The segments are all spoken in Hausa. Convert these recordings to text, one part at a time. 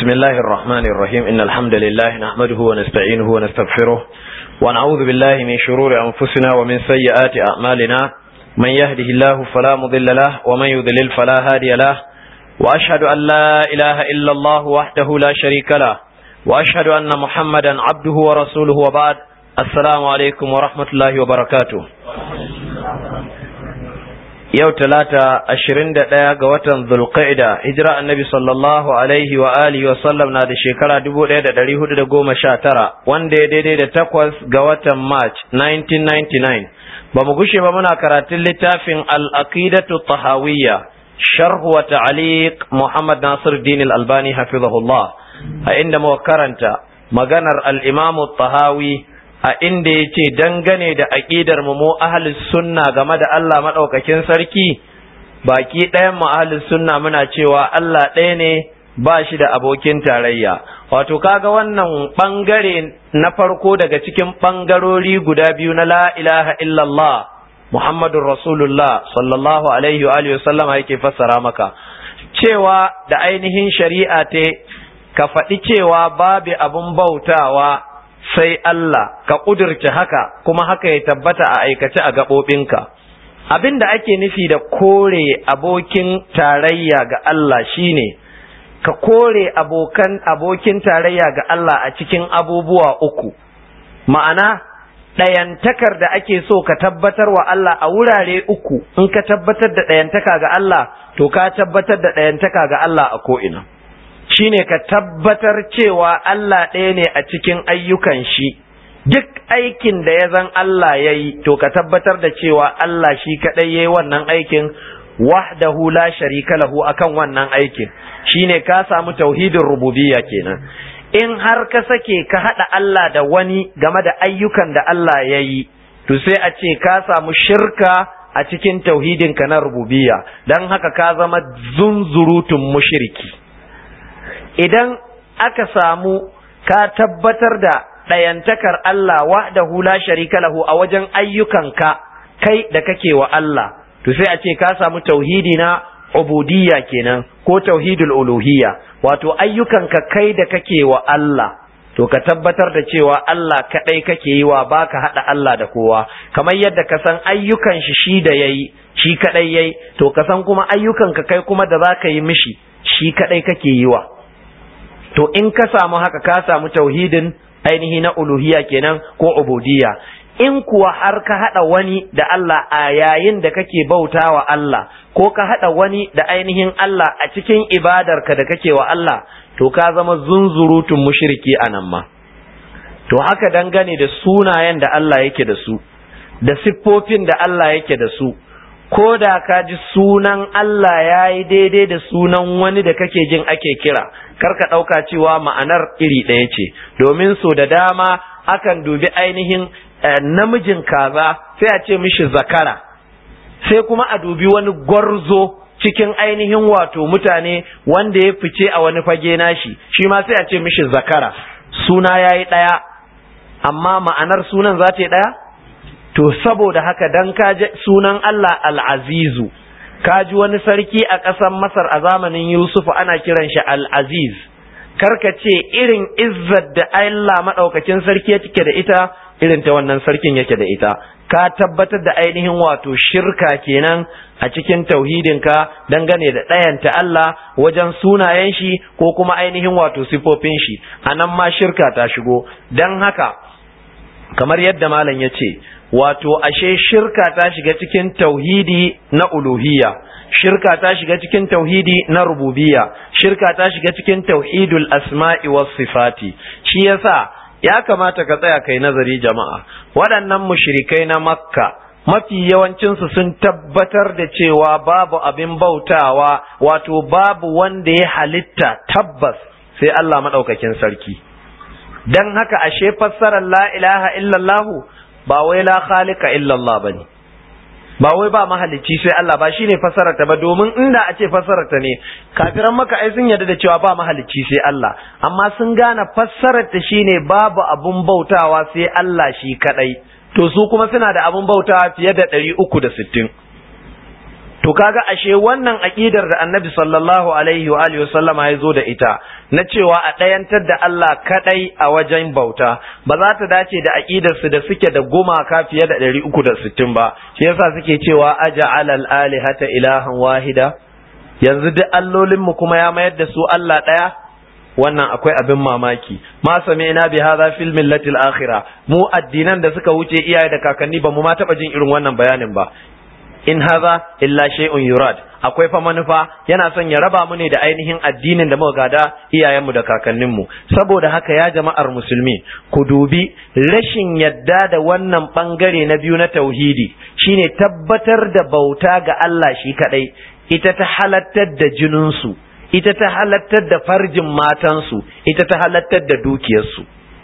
بسم الله الرحمن الرحيم إن الحمد لله نحمده ونستعينه ونستغفره ونعوذ بالله من شرور أنفسنا ومن سيئات أعمالنا من يهده الله فلا مضل له ومن يضلل فلا هادي له وأشهد أن لا إله إلا الله وحده لا شريك له وأشهد أن محمدا عبده ورسوله وبعد السلام عليكم ورحمة الله وبركاته yau talata ashirin da ɗaya ga watan zulqa'ida hijira annabi sallallahu alaihi wa alihi wa sallam na da shekara dubu ɗaya da ɗari hudu da goma sha tara wanda ya daidai da takwas ga watan march 1999 ba mu gushe ba muna karatun littafin al-aqidatu tahawiyya sharh wa ta'liq muhammad nasir din al-albani hafizahullah a inda muka karanta maganar al-imam tahawi a inda ya ce dangane da aƙidar mu mu ahlus sunna game da Allah maɗaukakin sarki baki ɗayan mu ahlus sunna muna cewa Allah ɗaya ne ba shi da abokin tarayya wato kaga wannan ɓangare na farko daga cikin ɓangarori guda biyu na la ilaha illallah Muhammadun Rasulullah sallallahu alaihi wa sallama yake fassara maka cewa da ainihin shari'a te ka faɗi cewa babu abun bautawa sai Allah ka ƙudurce haka kuma haka ya tabbata a aikace a gaɓoɓinka. Abin da ake nufi da kore abokin tarayya ga Allah shine ka kore abokan abokin tarayya ga Allah a cikin abubuwa uku. Ma'ana ɗayantakar da ake so ka tabbatar wa Allah a wurare uku in ka tabbatar da ɗayantaka ga Allah to ka tabbatar da ɗayantaka ga Allah a ko'ina. shine ka tabbatar cewa Allah ɗaya ne a cikin ayyukan shi duk aikin da ya zan Allah ya yi to ka tabbatar da cewa Allah shi kaɗai ya yi wannan aikin wahdahu la sharika lahu akan wannan aikin shine ka samu tauhidin rububiyya kenan in har ka sake ka haɗa Allah da wani game da ayyukan da Allah ya yi to sai a ce ka samu shirka a cikin tauhidinka na rububiyya don haka ka zama zunzurutun mushriki idan aka samu ka tabbatar da ɗayantakar Allah wahdahu la sharika lahu a wajen ayyukanka kai da kake wa Allah to sai a ce ka samu tauhidi na ubudiyya kenan ko tauhidul uluhiyya wato ayyukanka kai da kake wa Allah to ka tabbatar da cewa Allah kadai kake yi wa baka hada Allah da kowa kamar yadda ka san ayyukan shi shi da yayi shi kadai yayi to ka san kuma ayyukanka kai kuma da zaka yi mishi shi kadai kake yi wa to in ka samu haka ka samu tauhidin ainihi na uluhiyya kenan ko ubudiyya in kuwa har ka hada wani da Allah a yayin da kake bautawa Allah ko ka hada wani da ainihin Allah a cikin ibadarka da kake wa Allah to ka zama zunzurutun mushriki anan ma to haka dangane da sunayen da Allah yake da su da siffofin da Allah yake da su ko da ka ji sunan Allah ya yi daidai da sunan wani da kake jin ake kira karka ɗauka cewa ma'anar iri ɗaya ce domin so da dama akan dubi ainihin namijin kaza sai a ce mishi zakara sai kuma a dubi wani gwarzo cikin ainihin wato mutane wanda ya fice a wani fage nashi shi ma sai a ce mishi zakara suna ya yi ɗaya amma ma'anar sunan za ta yi ɗaya to saboda haka dan kaji sunan Allah al'azizu kaji wani sarki a ƙasar Masar a zamanin Yusufu ana kiran shi al'aziz karka ce irin izzar da Allah maɗaukakin sarki ya cike da ita irin ta wannan sarkin yake da ita ka tabbatar da ainihin wato shirka kenan a cikin tauhidinka dangane da ɗayanta Allah wajen sunayen shi ko kuma ainihin wato sifofin shi a nan ma shirka ta shigo don haka kamar yadda malam ya ce wato ashe shirka ta shiga cikin tauhidi na uluhiyya shirka ta shiga cikin tauhidi na rububiyya shirka ta shiga cikin tauhidul asma'i was sifati shi yasa ya kamata ka tsaya kai nazari jama'a waɗannan mushrikai na makka mafi yawancinsu sun tabbatar da cewa babu abin bautawa wato babu wanda ya halitta tabbas sai Allah maɗaukakin sarki don haka ashe fassarar la ilaha illallahu ba wai la khaliqa illallah bane ba wai ba mahalicci sai Allah ba shine fassarar ta ba domin inda a ce fassarar ta ne kafiran maka ai sun yarda da cewa ba mahalicci sai Allah amma sun gane fassarar ta shine babu abun bautawa sai Allah shi kadai to su kuma suna da abun bautawa fiye da 360 to kaga ashe wannan aqidar da annabi sallallahu alaihi wa alihi wasallama ya zo da ita na cewa a ɗayantar da Allah kadai a wajen bauta ba za ta dace da aqidar su da suke da gumaka fiye da 360 ba shi yasa suke cewa aja'al al-alihata ilahan wahida yanzu duk allolin mu kuma ya mayar da su Allah ɗaya wannan akwai abin mamaki ma sami'na bi hadha fil millati al-akhirah mu addinan da suka wuce iyaye da kakanni ba mu ma taba jin irin wannan bayanin ba in haza illa shay'un yurad akwai fa manufa yana son ya raba mu ne da ainihin addinin da muka gada iyayenmu da kakanninmu saboda haka ya jama'ar musulmi ku dubi rashin yadda da wannan bangare na biyu na tauhidi shine tabbatar da bauta ga Allah shi kadai ita ta halattar da jininsu ita ta halattar da farjin matansu ita ta halattar da dukiyarsu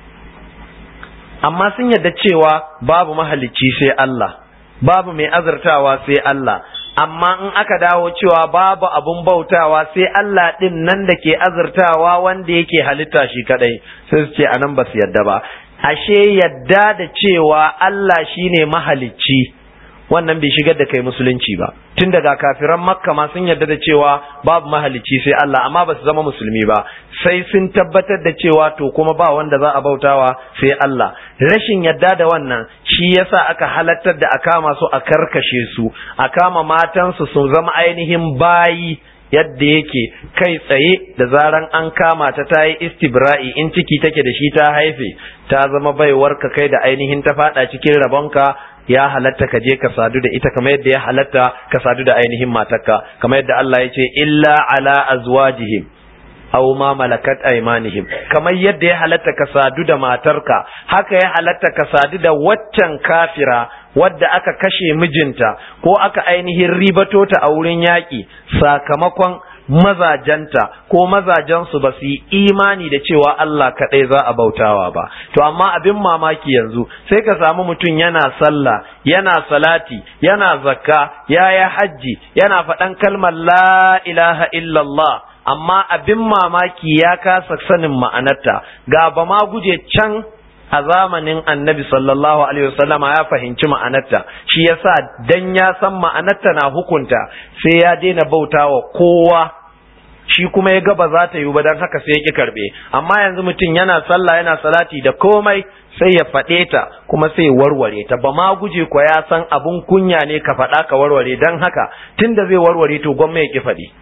amma sun yadda cewa babu mahalicci sai Allah babu mai azurtawa sai Allah amma in aka dawo cewa babu abun bautawa sai Allah din nan da ke azurtawa wanda yake halitta shi kadai sai su ce anan ba su yadda ba ashe yadda da cewa Allah shine mahalicci wannan bai shigar da kai musulunci ba tun daga kafiran makka ma sun yarda da cewa babu mahalicci sai Allah amma ba su zama musulmi ba sai sun tabbatar da cewa to kuma ba wanda za a bautawa sai Allah rashin yadda da wannan shi yasa aka halattar da a kama su a karkashe su a kama matansu su zama ainihin bayi yadda yake kai tsaye da zaran an kama ta ta yi istibra'i in ciki take da shi ta haife ta zama baiwar ka kai da ainihin ta fada cikin rabonka ya halatta ka je ka sadu da ita kamar yadda ya halatta ka sadu da ainihin matarka kamar yadda Allah ya ce illa ala azwajihim aw ma malakat aymanihim kamar yadda ya halatta ka sadu da matarka haka ya halatta ka sadu da waccan kafira wadda aka kashe mijinta ko aka ainihin ribato ta a wurin yaƙi sakamakon mazajanta ko mazajensu ba su yi imani da cewa Allah kaɗai za a bautawa ba to amma abin mamaki yanzu sai ka samu mutum yana sallah yana salati yana zakka ya yi hajji yana faɗan kalmar la ilaha illallah amma abin mamaki ya kasa sanin ma'anarta ga ba ma guje can a zamanin annabi sallallahu alaihi wasallama ya fahimci ma'anarta shi yasa dan ya san ma'anarta na hukunta sai ya daina bautawa kowa shi kuma ya ga ba za ta yi ba don haka sai ya ki karbe amma yanzu mutum yana sallah yana salati da komai sai ya faɗe ta kuma sai ya warware ta ba ma guje ko ya san abun kunya ne ka faɗa ka warware don haka tunda zai warware to gwamma ya ki faɗi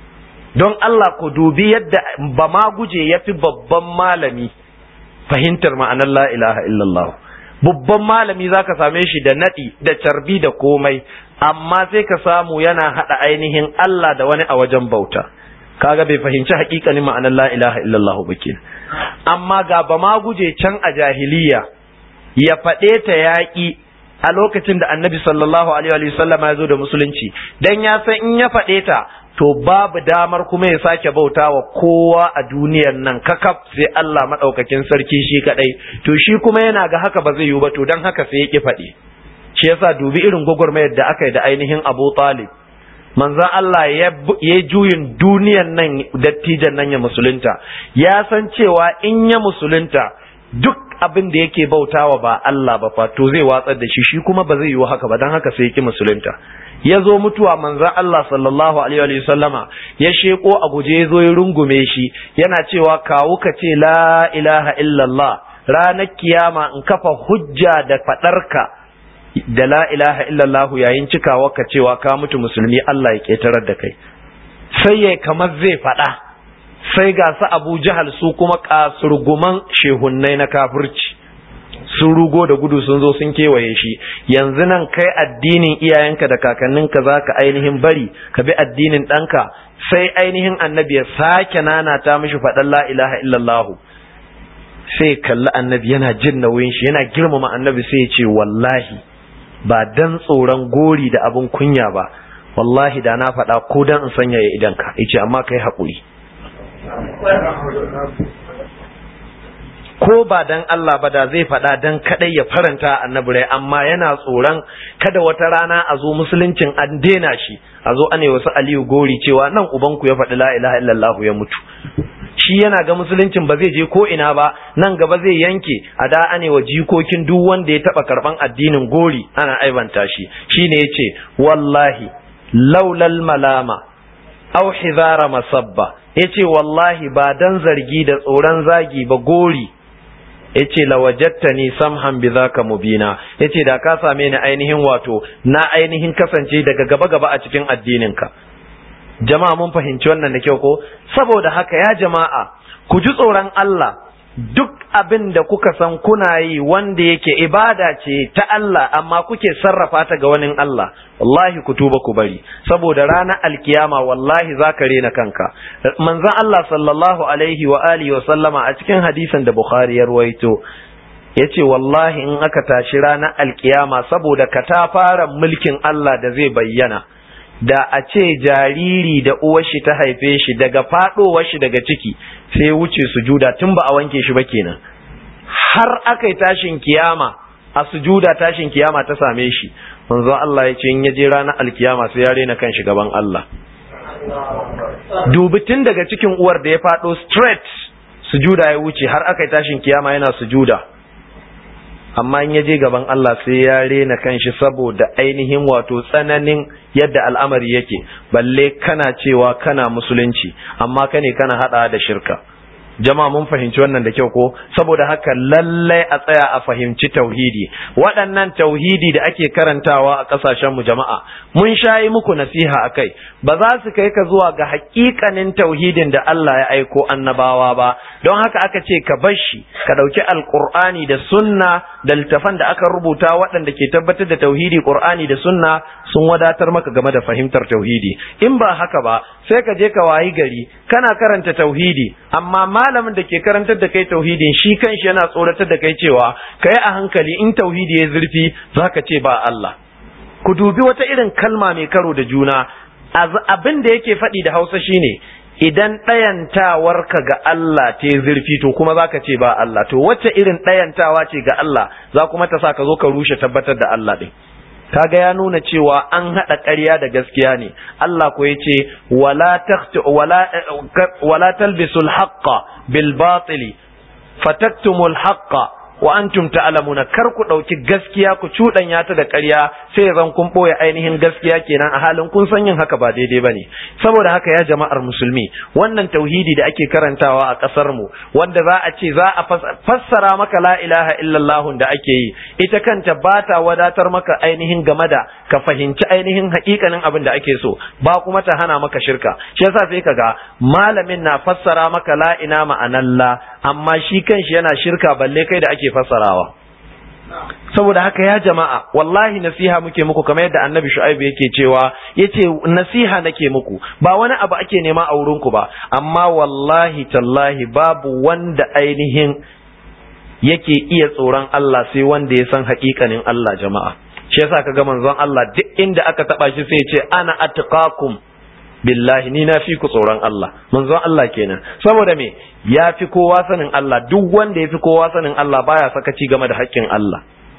don Allah ku dubi yadda ba ma guje ya fi babban malami fahimtar ma'anar la ilaha illallah babban malami zaka same shi da naɗi da carbi da komai amma sai ka samu yana haɗa ainihin Allah da wani a wajen bauta kaga bai fahimci hakikanin ma'anar la ilaha illallah ba ke amma ga ba ma guje can a jahiliya ya faɗe ta yaƙi a lokacin da annabi sallallahu alaihi wa sallam ya zo da musulunci dan ya san in ya faɗe ta to babu damar kuma ya sake bauta wa kowa a duniyar nan kakaf sai Allah maɗaukakin sarki shi kaɗai to shi kuma yana ga haka ba zai yiwu ba to don haka sai ya ƙi faɗi shi yasa dubi irin gwagwarmayar da aka yi da ainihin Abu Talib manzon Allah ya juyin duniyan nan dattijan nan ya musulunta ya san cewa in ya musulunta duk abin da yake bautawa ba Allah ba fa to zai watsar da shi shi kuma ba zai yiwu haka ba don haka sai ya ƙi musulunta ya zo mutuwa manzan Allah sallallahu alaihi wa sallama ya sheko a guje ya zo ya rungume shi yana cewa kawu ka ce la ilaha illallah ranar kiyama in kafa hujja da faɗarka da la ilaha illallah yayin cikawa ka cewa ka mutu musulmi Allah ya ketarar da kai sai ya kamar zai faɗa sai ga su Abu Jahal su kuma kasurguman shehunnai na kafirci sun rugo da gudu sun zo sun kewaye shi yanzu nan kai addinin iyayenka da kakanninka za ka ainihin bari ka bi addinin ɗanka sai ainihin annabi ya sake nanata mishi faɗan la ilaha illallahu sai kalli annabi yana jin nauyin shi yana girmama annabi sai ya ce wallahi ba dan tsoron gori da abin kunya ba wallahi da na faɗa ko dan in sanya ya idanka ya ce amma kai haƙuri ko ba dan Allah ba da zai faɗa dan kadai ya faranta annabi rai amma yana tsoron kada wata rana a zo musuluncin an dena shi a zo ane wasu aliyu gori cewa nan ubanku ya faɗi la ilaha illallah ya mutu shi yana ga musuluncin ba zai je ko ina ba nan gaba zai yanke a da ane wa jikokin duk wanda ya taba karban addinin gori ana aibanta shi shine yace wallahi laulal malama aw hizara masabba yace wallahi ba dan zargi da tsoron zagi ba gori yace lawajattani samhan bidhaka mubina yace da ka same ni ainihin wato na ainihin kasance daga gaba gaba a cikin addininka jama'a mun fahimci wannan da kyau ko saboda haka ya jama'a ku ji tsoron Allah duk abin da kuka san kuna yi wanda yake ibada ce ta Allah amma kuke sarrafa ta ga wani Allah wallahi ku tuba ku bari saboda ranar alkiyama wallahi za ka rena kanka manzon Allah sallallahu alaihi wa alihi wa sallama a cikin hadisin da Bukhari ya ruwaito yace wallahi in aka tashi ranar alkiyama saboda katafaren mulkin Allah da zai bayyana da a ce jariri da uwar shi ta haife shi daga fadowar shi daga ciki sai wuce sujuda tun ba a wanke shi ba kenan har aka yi tashin kiyama a sujuda tashin kiyama ta same shi manzo Allah ya ce in yaje ranar alkiyama sai ya rena kan shi gaban Allah dubi tun daga cikin uwar da ya fado straight sujuda ya wuce har aka yi tashin kiyama yana sujuda amma in ya je gaban Allah sai ya rena kanshi saboda ainihin wato tsananin yadda al'amari yake balle kana cewa kana musulunci amma kane kana hada da shirka jama'a mun fahimci wannan da kyau ko saboda haka lallai a tsaya a fahimci tauhidi waɗannan tauhidi da ake karantawa a ƙasashen mu jama'a mun shayi muku nasiha akai ba za su kai ka zuwa ga haƙiƙanin tauhidin da Allah ya aiko annabawa ba don haka aka ce ka bar shi ka ɗauki alƙur'ani da sunna da littafan da aka rubuta waɗanda ke tabbatar da tauhidi ƙur'ani da sunna sun wadatar maka game da fahimtar tauhidi in ba haka ba sai ka je ka wayi gari kana karanta tauhidi amma malamin da ke karantar da kai tauhidin shi kanshi yana tsoratar da kai cewa ka yi a hankali in tauhidi ya zurfi za ka ce ba Allah ku dubi wata irin kalma mai karo da juna abin da yake faɗi da hausa shine idan ɗayantawarka ga Allah ta zurfi to kuma za ka ce ba Allah to wacce irin ɗayantawa ce ga Allah za kuma ta sa ka zo ka rushe tabbatar da Allah ɗin kaga ya nuna cewa an haɗa ƙarya da gaskiya ne Allah ko yace wala taqtu wala wala talbisul haqqa bil batili fataktumul haqqa wa antum ta'lamuna kar ku dauki gaskiya ku cudanya ta da ƙarya sai zan kun boye ainihin gaskiya kenan a halin kun san yin haka ba daidai bane saboda haka ya jama'ar musulmi wannan tauhidi da ake karantawa a ƙasar mu wanda za a ce za a fassara maka la ilaha illallah da ake yi ita kanta ba ta wadatar maka ainihin game da ka fahimci ainihin haƙiƙanin abin da ake so ba kuma ta hana maka shirka shi yasa sai kaga malamin na fassara maka la ina ma'analla amma shi kanshi yana shirka balle kai da ake fassarawa saboda haka ya jama'a wallahi nasiha muke muku kamar yadda annabi shu'aib yake cewa yace nasiha nake muku ba wani abu ake nema a wurin ku ba amma wallahi tallahi babu wanda ainihin yake iya tsoron Allah sai wanda ya san haƙiƙanin Allah jama'a shi yasa kaga manzon Allah duk inda aka taba shi sai ya ce ana atqakum billahi ni na fi ku tsoron Allah manzon Allah kenan saboda me ya fi kowa sanin Allah duk wanda ya fi kowa sanin Allah baya sakaci game da haƙƙin Allah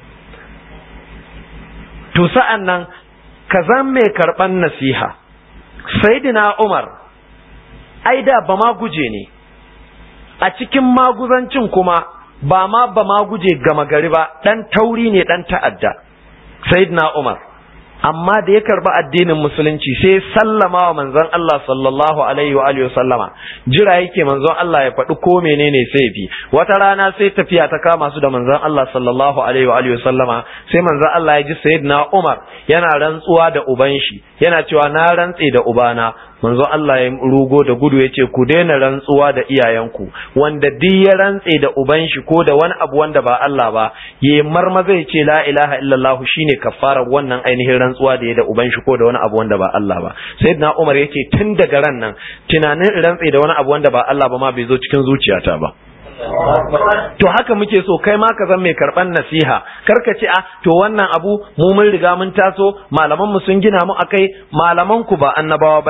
to sa'an nan ka zan mai karɓan nasiha saidina Umar ai da ba ma guje ne a cikin maguzancin kuma ba ma ba ma guje gama gari ba ɗan tauri ne ɗan ta'adda saidina Umar amma da ya karba addinin musulunci sai sallama wa manzon Allah sallallahu alaihi wa alihi sallama jira yake manzon Allah ya faɗi ko menene sai bi wata rana sai tafiya ta kama su da manzon Allah sallallahu alaihi wa alihi sallama sai manzon Allah ya ji sayyidina Umar yana rantsuwa da uban shi yana cewa na rantse da ubana manzo Allah ya rugo da gudu ya ce ku daina rantsuwa da iyayenku wanda duk ya rantse da uban shi ko da wani abu wanda ba Allah ba ya marma zai ce la ilaha illallah shine kafara wannan ainihin rantsuwa da ya da uban shi ko da wani abu wanda ba Allah ba sayyidina Umar yace tun daga ran nan tunanin rantse da wani abu wanda ba Allah ba ma bai zo cikin zuciyata ba to haka muke so kai ma ka zan mai karban nasiha kar ka ce a to wannan abu mu mun riga mun taso malaman mu sun gina mu akai malaman ku ba annabawa bane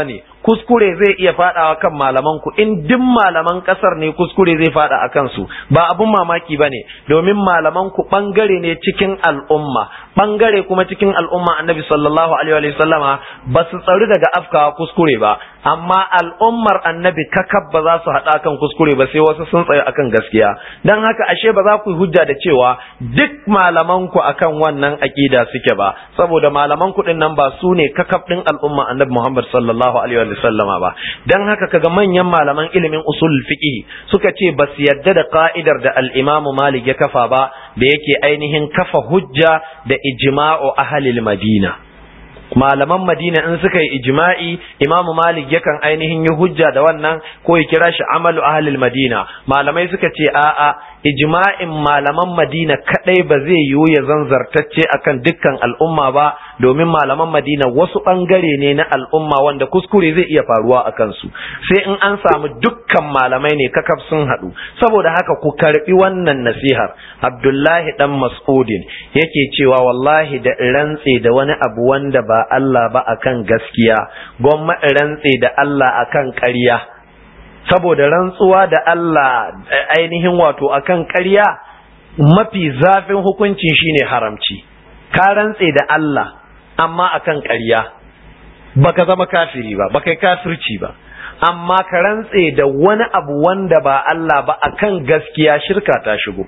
kuskure zai iya fadawa kan malaman ku in duk malaman kasar ne kuskure zai fada a kansu ba abun mamaki bane domin malaman ku bangare ne cikin al'umma bangare kuma cikin al'umma annabi sallallahu alaihi wa sallama ba su tsari daga afkawa kuskure ba amma al'ummar annabi kakab ba za su hada kan kuskure ba sai wasu sun tsaya akan gaskiya dan haka ashe ba za ku yi hujja da cewa duk malaman ku akan wannan aqida suke ba saboda malaman ku din nan ba su ne kakab din al'umma annabi Muhammad sallallahu alaihi wa sallama ba dan haka kaga manyan malaman ilimin usul fiqh suka ce ba su yadda da ka'idar da al-Imam Malik ya kafa ba da yake ainihin kafa hujja da ijma'u ahlil Madina malaman Madina in suka yi ijma'i Imam Malik yakan ainihin yi hujja da wannan ko ya kira shi amalu ahlil Madina malamai suka ce a'a ijma'in malaman Madina kadai ba zai yiwu ya zanzartacce akan dukkan al'umma ba domin malaman Madina wasu bangare ne na al'umma wanda kuskure zai iya faruwa a kansu sai in an samu dukkan malamai ne kakaf sun haɗu saboda haka ku karbi wannan nasihar Abdullahi dan Mas'udin yake cewa wallahi da rantse da wani abu wanda ba Allah ba akan gaskiya gwamma rantse da Allah akan ƙarya saboda rantsuwa da Allah ainihin wato akan ƙarya mafi zafin hukuncin shine haramci ka rantse da Allah amma akan ƙarya baka zama kafiri ba baka yi kafirci ba amma ka rantse da wani abu wanda ba Allah ba akan gaskiya shirka ta shigo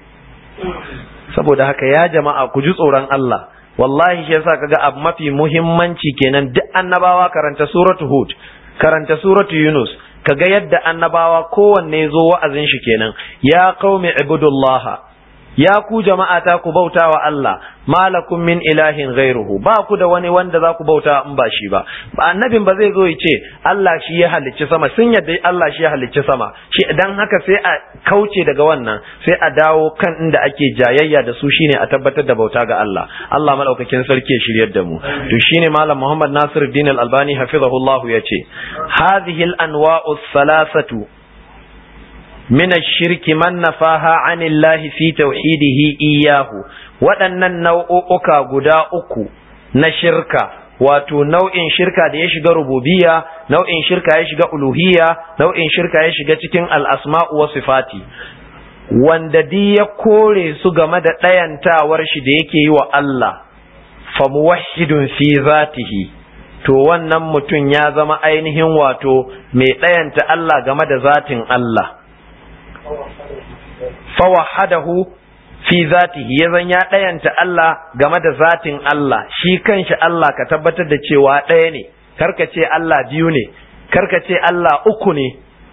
saboda haka ya jama'a ku ji tsoron Allah wallahi shi yasa kaga abu mafi muhimmanci kenan duk annabawa karanta suratu hud karanta suratu yunus kaga yadda annabawa kowanne zo wa'azin shi kenan ya qaumi ibudullah ya ku jama'a ta ku bauta wa Allah malakum min ilahin ghairuhu ba ku da wani wanda za ku bauta in ba shi ba annabin ba zai zo ya ce Allah shi ya halicci sama sun yadda Allah shi ya halicci sama shi dan haka sai a kauce daga wannan sai a dawo kan inda ake jayayya da su shine a tabbatar da bauta ga Allah Allah madaukakin sarki ya shiryar da mu to shine malam Muhammad Nasiruddin Al-Albani hafizahullah yace hadhihi al-anwa'u thalathatu من الشرك من نفاها عن الله في توحيده إياه waɗannan nau'uka guda uku na shirka wato nau'in shirka da ya shiga rububiyya nau'in shirka ya shiga uluhiyya nau'in shirka ya shiga cikin al'asma'u wa sifati wanda di ya kore su game da ɗayantawar shi da yake yi wa Allah fa muwahhidun fi zatihi to wannan mutum ya zama ainihin wato mai ɗayanta Allah game da zatin Allah fawahadahu fi zatihi ya zan ya ɗayanta Allah game da zatin Allah shi kanshi Allah ka tabbatar da cewa ɗaya ne karka ce Allah biyu ne karka ce Allah uku ne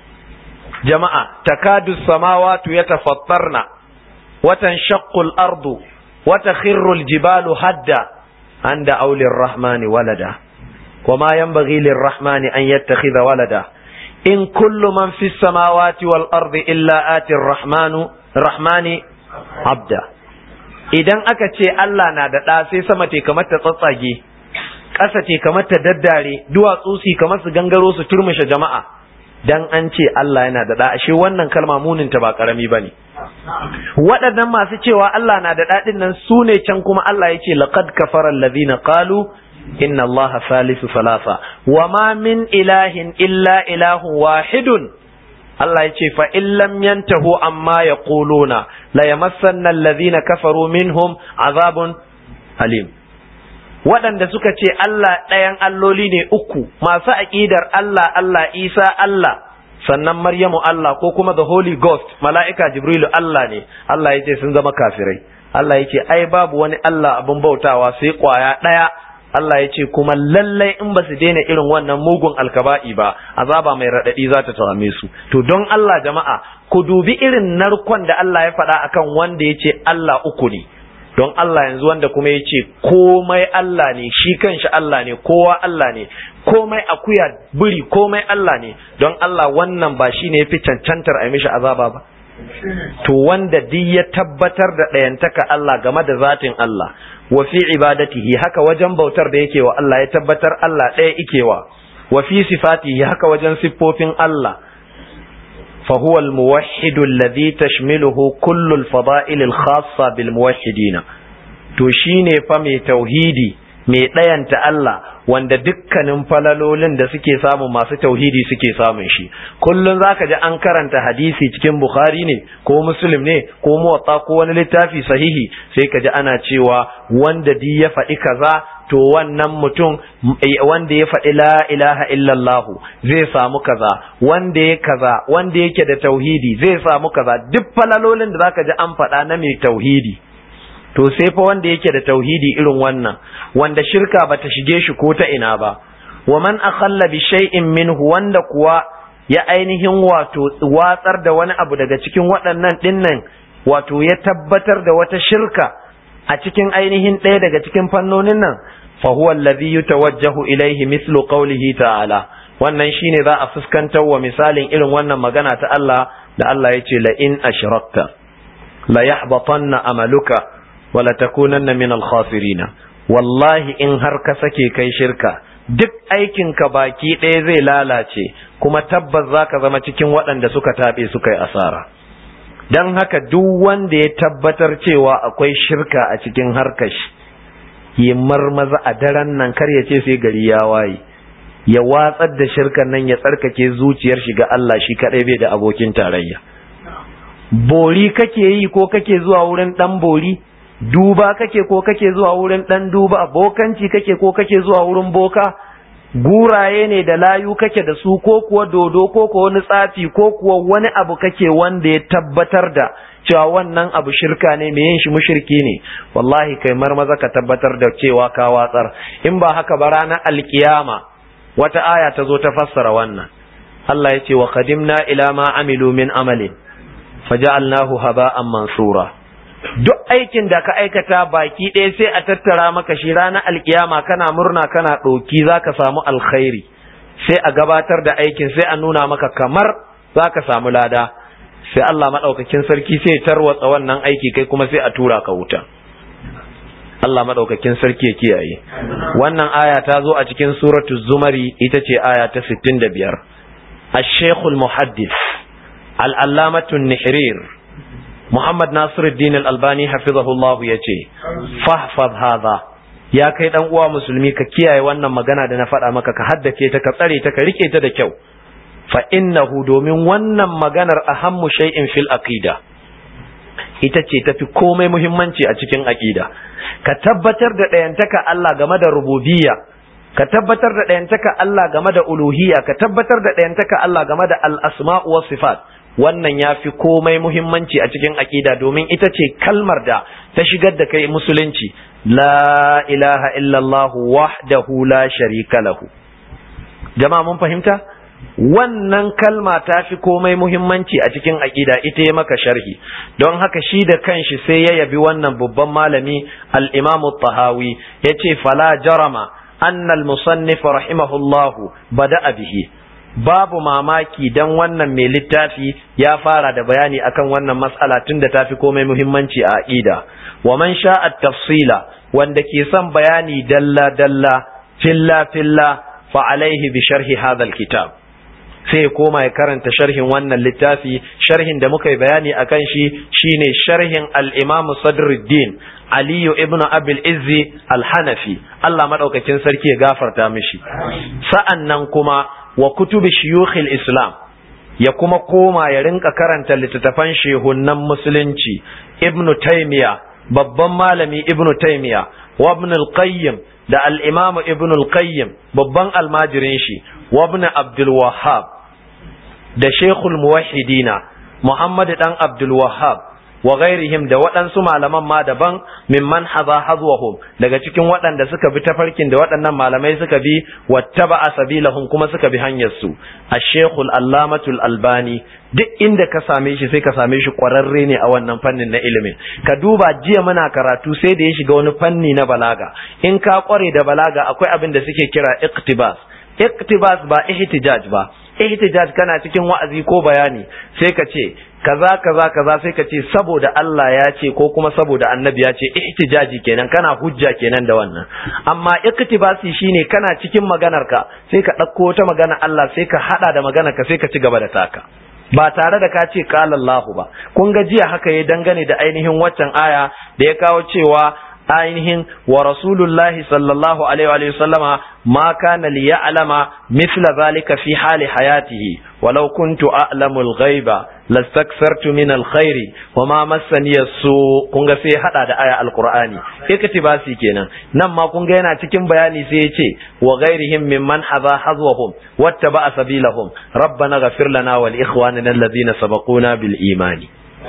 jama'a takadu samawatu yatafattarna watan shaqqul ardu wata khirrul jibalu hadda anda aulir rahmani walada وما ينبغي للرحمن أن يتخذ ولدا in kullu man fi samawati wal ardi illa ati rahmanu rahmani abda idan aka ce Allah na da ɗa sai sama te kamar ta tsatsage ƙasa te kamar ta daddare duwatsu su kamar su gangaro su turmushe jama'a dan an ce Allah yana da ɗa ashe wannan kalma munin ta ba karami bane waɗannan masu cewa Allah na da ɗaɗin nan su ne can kuma Allah ya ce laqad kafara alladhina qalu inna Allah salisu salasa wa ma min ilahin illa ilahun wahidun Allah ya ce fa in lam yantahu amma yaquluna la yamassanna alladhina kafaru minhum azabun alim waɗanda suka ce Allah ɗayan alloli ne uku masu aƙidar Allah Allah Isa Allah sannan Maryamu Allah ko kuma the Holy Ghost mala'ika Jibrilu Allah ne Allah ya ce sun zama kafirai Allah ya ce ai babu wani Allah abin bautawa sai kwaya ɗaya Allah ya ce kuma lallai in ba su daina irin wannan mugun alkaba'i ba azaba mai raɗaɗi za ta tawame su to don Allah jama'a ku dubi irin narkon da Allah ya faɗa akan wanda ya ce Allah uku ne don Allah yanzu wanda kuma ya ce komai Allah ne shi kanshi Allah ne kowa Allah ne komai akuya biri komai Allah ne don Allah wannan ba shi ne ya fi cancantar a mishi azaba ba to wanda duk ya tabbatar da ɗayantaka Allah game da zatin Allah wa fi ibadatihi haka wajen bautar da yake wa Allah ya tabbatar Allah ɗaya ikewa wa fi sifatihi haka wajen siffofin Allah فهو الموحد الذي تشمله كل الفضائل الخاصة بالموحدين to shine fa mai tauhidi mai ɗayanta Allah wanda dukkanin falalolin da suke samu masu tauhidi suke samun shi kullun zaka ji an karanta hadisi cikin bukhari ne ko muslim ne ko muwatta ko wani littafi sahihi sai ka ji ana cewa wanda di ya faɗi kaza to wannan mutum wanda ya faɗi la ilaha illallahu zai samu kaza wanda ya kaza wanda yake da tauhidi zai samu kaza duk falalolin da zaka ji an faɗa na mai tauhidi to sai fa wanda yake da tauhidi irin wannan wanda shirka bata shige shi ko ta ina ba wa man akhalla bi shay'in minhu wanda kuwa ya ainihin wato watsar da wani abu daga cikin waɗannan dinnan wato ya tabbatar da wata shirka a cikin ainihin ɗaya daga cikin fannonin nan fa huwa alladhi yutawajjahu ilayhi mithlu qawlihi ta'ala wannan shine za a fuskantar wa misalin irin wannan magana ta Allah da Allah ya ce la in ashrakta la yahbatanna amaluka wala takunanna min al-khasirina wallahi in har ka sake kai shirka duk aikinka baki ɗaya zai lalace kuma tabbas zaka zama cikin waɗanda suka taɓe suka yi asara don haka duk wanda ya tabbatar cewa akwai shirka a cikin harkar shi yi marmaza a daren nan kar ya ce sai gari ya waye ya watsar da shirkan nan ya tsarkake zuciyar shi ga Allah shi kaɗai bai da abokin tarayya bori kake yi ko kake zuwa wurin ɗan bori duba kake ko kake zuwa wurin ɗan duba bokanci kake ko kake zuwa wurin boka guraye ne da layu kake da su ko kuwa dodo ko kuwa wani tsafi ko kuwa wani abu kake wanda ya tabbatar da cewa wannan abu shirka ne mai yin shi mushriki ne wallahi kai marmaza ka tabbatar da cewa ka watsar in ba haka ba ranar alkiyama wata aya ta zo ta fassara wannan Allah ya ce wa qadimna ila ma amilu min amalin faja'alnahu haba'an mansura duk aikin da ka aikata baki ɗaya sai a tattara maka shi ranar alkiyama kana murna kana ɗoki za ka samu alkhairi sai a gabatar da aikin sai a nuna maka kamar za ka samu lada sai Allah maɗaukakin sarki sai tarwatsa wannan aiki kai kuma sai a tura ka wuta Allah maɗaukakin sarki ya kiyaye wannan aya ta zo a cikin suratul zumari ita ce aya ta 65 الشيخ المحدث العلامة النحرير Muhammad Nasiruddin Al-Albani hafizahullah ya ce, Fahfaz haza, ya kai ɗan uwa musulmi ka kiyaye wannan magana da na faɗa maka ka haddace ta ka tsare ta ka rike ta da kyau. Fa innahu domin wannan maganar ahammu shay'in fil aqida. Ita ce tafi komai muhimmanci a cikin aqida. Ka tabbatar da ɗayantaka Allah game da rububiyya, ka tabbatar da ɗayantaka Allah game da uluhiyya, ka tabbatar da ɗayantaka Allah game da al-asma'u was sifat. wannan ya fi komai muhimmanci a cikin aƙida domin ita ce kalmar da ta shigar da kai musulunci la ilaha illallah wahdahu la sharika lahu jama'a mun fahimta wannan kalma ta fi komai muhimmanci a cikin aƙida ita ya maka sharhi don haka shi da kanshi sai ya yabi wannan babban malami al-imam tahawi yace fala jarama anna al-musannif rahimahullahu bada'a bihi babu mamaki dan wannan mai littafi ya fara da bayani akan wannan mas'ala tun da tafi komai muhimmanci a aqida wa man sha'a tafsila wanda ke son bayani dalla dalla filla filla fa alaihi bi sharhi hadha kitab sai ya koma ya karanta sharhin wannan littafi sharhin da muka yi bayani akan shi shine sharhin al-Imam Sadruddin Aliyu ibn Abil Izzi al-Hanafi Allah madaukakin sarki ya gafarta mishi sa'annan kuma wa kutubi shuyukhil Islam ya kuma koma ya rinka karanta littattafan shehunan musulunci Ibn Taymiyyah babban malami Ibn Taymiyyah wa Ibn al-Qayyim da al-Imam Ibn al-Qayyim babban almajirin shi wa Ibn Abdul Wahhab da Sheikhul Muwahhidina Muhammad dan Abdul Wahhab wa ghairihim da waɗansu malaman ma daban mimman haza hazwahum daga cikin waɗanda suka bi tafarkin da waɗannan malamai suka bi wattaba sabilahum kuma suka bi hanyar su ash-shaykhul allamatul albani duk inda ka same shi sai ka same shi ƙwararre ne a wannan fannin na ilimin ka duba jiya muna karatu sai da ya shiga wani fanni na balaga in ka ƙware da balaga akwai abin da suke kira iqtibas iqtibas ba ihtijaj ba ihtijaj kana cikin wa'azi ko bayani sai ka ce kaza kaza kaza sai ka ce saboda Allah ya ce ko kuma saboda annabi ya ce ihtijaji kenan kana hujja kenan da wannan amma iktibasi shine kana cikin maganar ka sai ka ɗauko wata magana Allah sai ka hada da maganar ka sai ka ci gaba da taka ba tare da ka ce qala Allahu ba kun ga jiya haka ya dangane da ainihin waccan aya da ya kawo cewa ainihin wa rasulullahi sallallahu alaihi wa sallama ma kana li ya'lama mithla zalika fi hali hayatihi walau kuntu a'lamu al-ghaiba lastakthartu min al-khairi wa ma massani su kun ga sai hada da aya al-qur'ani iktibasi kenan nan ma kun ga yana cikin bayani sai ya ce wa ghairihim mimman hadha hazwahum wattaba sabilahum rabbana ghafir lana wal ikhwanina alladhina sabaquna bil imani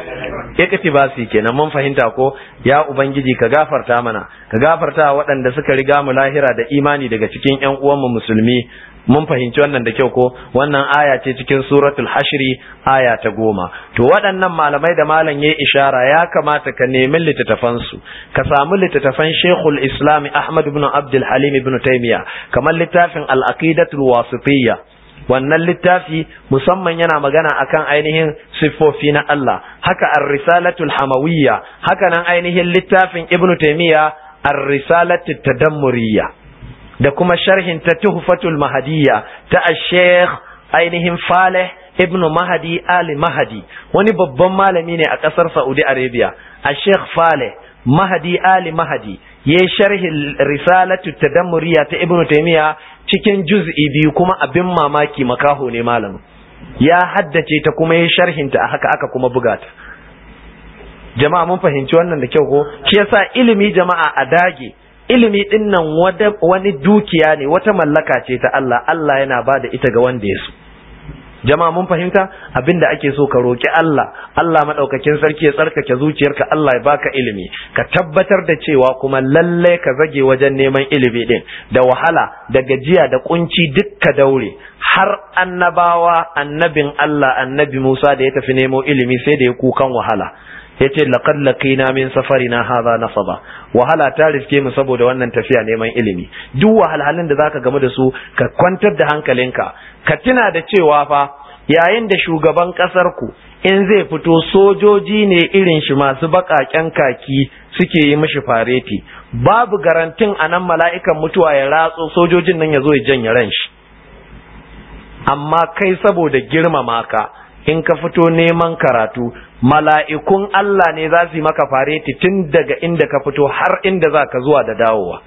iktibasi kenan mun fahimta ko ya ubangiji ka gafarta mana ka gafarta waɗanda suka riga mu lahira da imani daga cikin ƴan uwanmu musulmi mun fahimci wannan da kyau ko wannan aya ce cikin suratul hashri aya ta goma to waɗannan malamai da malam yayi ishara ya kamata ka nemi littattafan su ka samu littattafan Sheikhul Islam Ahmad ibn Abdul Halim ibn Taymiyyah kamar littafin Al-Aqidatul Wasitiyya wannan littafi musamman yana magana akan ainihin siffofi na Allah haka ar-risalatul hamawiyya haka nan ainihin littafin Ibn Taymiyyah ar-risalatul tadammuriyya da kuma sharhin ta tuhfatul mahadiyya ta ash-sheikh ainihin Faleh ibn Mahdi Ali Mahdi wani babban malami ne a kasar Saudi Arabia ash-sheikh Faleh Mahdi Ali Mahdi yayi sharhin risalatu tadammuriyya ta Ibn Taymiyyah cikin juz'i biyu kuma abin mamaki makaho ne malamin ya haddace ta kuma ya sharhinta a haka aka kuma buga ta jama'a mun fahimci wannan da kyau ko shi yasa ilimi jama'a a dage ilimi din nan wani dukiya ne wata mallaka ce ta Allah Allah yana ba da ita ga wanda ya so jama'a mun fahimta abinda ake so ka roki Allah Allah madaukakin sarki ya tsarkake zuciyarka Allah ya baka ilimi ka tabbatar da cewa kuma lalle ka zage wajen neman ilimi din da wahala da gajiya da kunci duk ka daure har annabawa annabin Allah annabi Musa da ya tafi nemo ilimi sai da ya kukan wahala yace laqad laqina min safarina hadha nasaba wahala ta riske mu saboda wannan tafiya neman ilimi duk wahalhalun da zaka gamu da su ka kwantar da hankalinka ka tuna da cewa fa yayin da shugaban kasar ku in zai fito sojoji ne irin shi masu baƙaƙen kaki suke yi mishi fareti babu garantin anan mala'ikan mutuwa ya ratso sojojin nan ya zo ya janye ran shi amma kai saboda girmama ka in ka fito neman karatu mala'ikun Allah ne za su yi maka fareti tun daga inda ka fito har inda za ka zuwa da dawowa.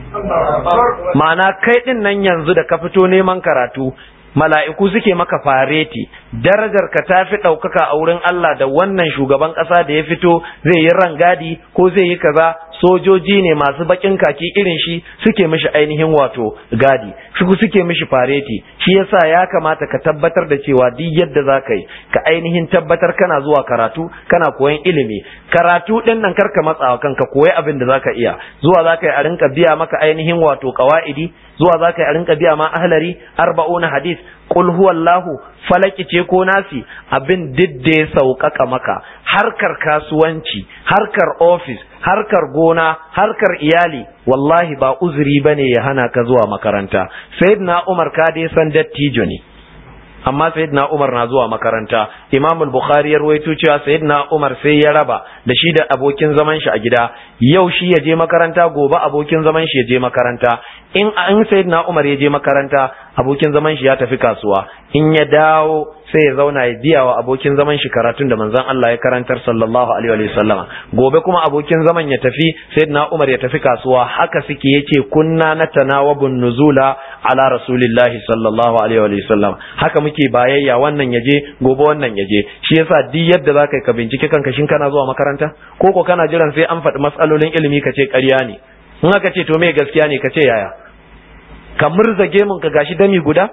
Ma'ana kai ɗin nan yanzu da ka fito neman karatu, mala'iku suke maka fareti, darajar ka ta fi ɗaukaka a wurin Allah da wannan shugaban ƙasa da ya fito zai yi rangadi ko zai yi kaza sojoji ne masu bakin kaki irin shi suke mishi ainihin wato gadi su suke mishi fareti shi yasa ya kamata ka tabbatar da cewa duk yadda za ka yi ka ainihin tabbatar kana zuwa karatu kana koyan ilimi karatu din nan karka matsawa kanka koyi abin da zaka iya zuwa zaka yi a rinka biya maka ainihin wato qawaidi zuwa zaka yi a rinka biya ma ahlari arba'una hadis qul huwallahu falaki ce ko nasi abin duk da ya sauƙaƙa maka harkar kasuwanci harkar ofis harkar gona harkar iyali wallahi ba uzuri bane ya hana ka zuwa makaranta sayyidina umar ka dai san dattijo ne amma sayyidina Umar na zuwa makaranta Imam al-Bukhari ya rawaito cewa sayyidina Umar sai ya raba da shi da abokin zaman shi a gida yau shi ya je makaranta gobe abokin zaman shi ya je makaranta in an sayyidina Umar ya je makaranta abokin zaman shi ya tafi kasuwa in ya dawo sai ya zauna ya biya wa abokin zaman shi karatun da manzon Allah ya karantar sallallahu alaihi wa sallama gobe kuma abokin zaman ya tafi sayyidina Umar ya tafi kasuwa haka suke yace kunna natanawabun nuzula ala rasulillahi sallallahu alaihi wa sallam haka muke bayayya wannan yaje gobe wannan yaje shi yasa duk yadda zaka ka bincike kanka shin kana zuwa makaranta ko ko kana jiran sai an faɗi matsalolin ilimi ka ce ƙarya ne in aka ce to me gaskiya ne ka ce yaya ka murza gemun ka gashi dami guda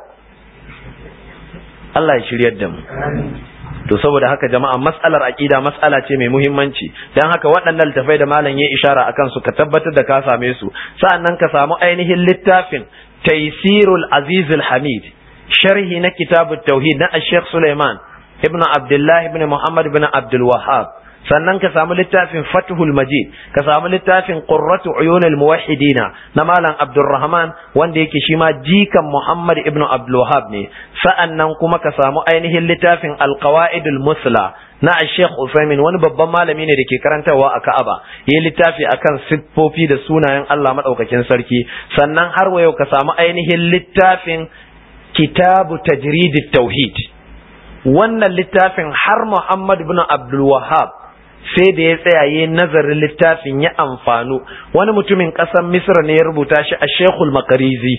Allah ya shiryar da mu to saboda haka jama'a mas'alar aqida mas'ala ce mai muhimmanci dan haka waɗannan littafai da malam ya ishara akan su ka tabbatar da ka same su sa'annan ka samu ainihin littafin Taysirul Azizul Hamid sharhi na kitabut tauhid na Sheikh Sulaiman ibn Abdullah ibn Muhammad ibn Abdul Wahhab sannan ka samu littafin Fathul Majid ka samu littafin Qurratu Uyunil Muwahhidina na Malam Abdulrahman wanda yake shi ma jikan Muhammad ibn Abdul Wahhab ne sa'annan kuma ka samu ainihin littafin Al-Qawaidul Musla na Sheikh Usaimin wani babban malami ne da ke karantarwa a Ka'aba yi littafi akan siffofi da sunayen Allah madaukakin sarki sannan har wa yau ka samu ainihin littafin Kitabu Tajridit Tauhid wannan littafin har Muhammad ibn Abdul Wahhab sai da ya tsaya ya nazarin littafin ya amfanu wani mutumin ƙasar misra ne ya rubuta shi a shekul makarizi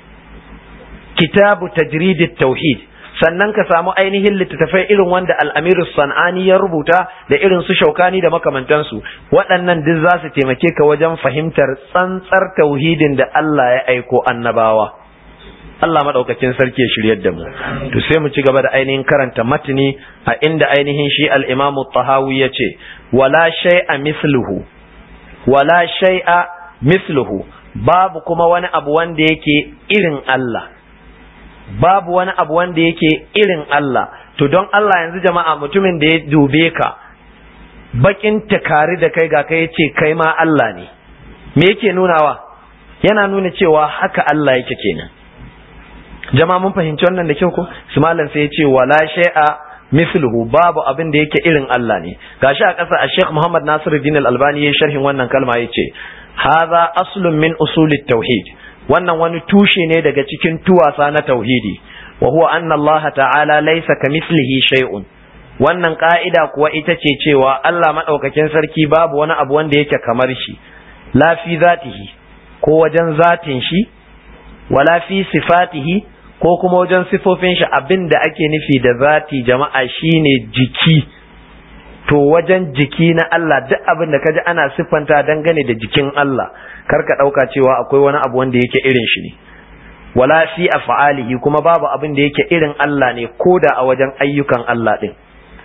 kitabu tajridit tauhid sannan ka samu ainihin littattafai irin wanda al'amiru san'ani ya rubuta da irin su shaukani da makamantansu waɗannan duk za su taimake ka wajen fahimtar tsantsar tauhidin da Allah ya aiko annabawa Allah maɗaukakin sarki ya shiryar da mu to sai mu ci gaba da ainihin karanta matini a inda ainihin shi al-imamu tahawi ya ce wala shay'a misluhu wala shay'a misluhu babu kuma wani abu wanda yake irin Allah babu wani abu wanda yake irin Allah to don Allah yanzu jama'a mutumin da ya dube ka bakin takari da kai ga kai yace kai ma Allah ne me yake nunawa yana nuna cewa haka Allah yake kenan jama'a mun fahimci wannan da kyau ko su malam sai ya ce wala shay'a misluhu babu abin da yake irin Allah ne gashi a ƙasa a Sheikh Muhammad Nasiruddin Al-Albani ya sharhin wannan kalma yace hadha aslun min usulit tauhid wannan wani tushe ne daga cikin tuwasa na tauhidi wa huwa anna Allah ta'ala laysa kamithlihi shay'un wannan ka'ida kuwa ita ce cewa Allah madaukakin sarki babu wani abu wanda yake kamar shi la fi zatihi ko wajen zatin shi wala fi sifatihi ko kuma wajen sifofin shi abin da ake nufi da zati jama'a shine jiki to wajen jiki na Allah duk abin da kaji ana siffanta dangane da jikin Allah kar ka ɗauka cewa akwai wani abu wanda yake irin shi ne wala fi af'alihi kuma babu abin da yake irin Allah ne koda a wajen ayyukan Allah din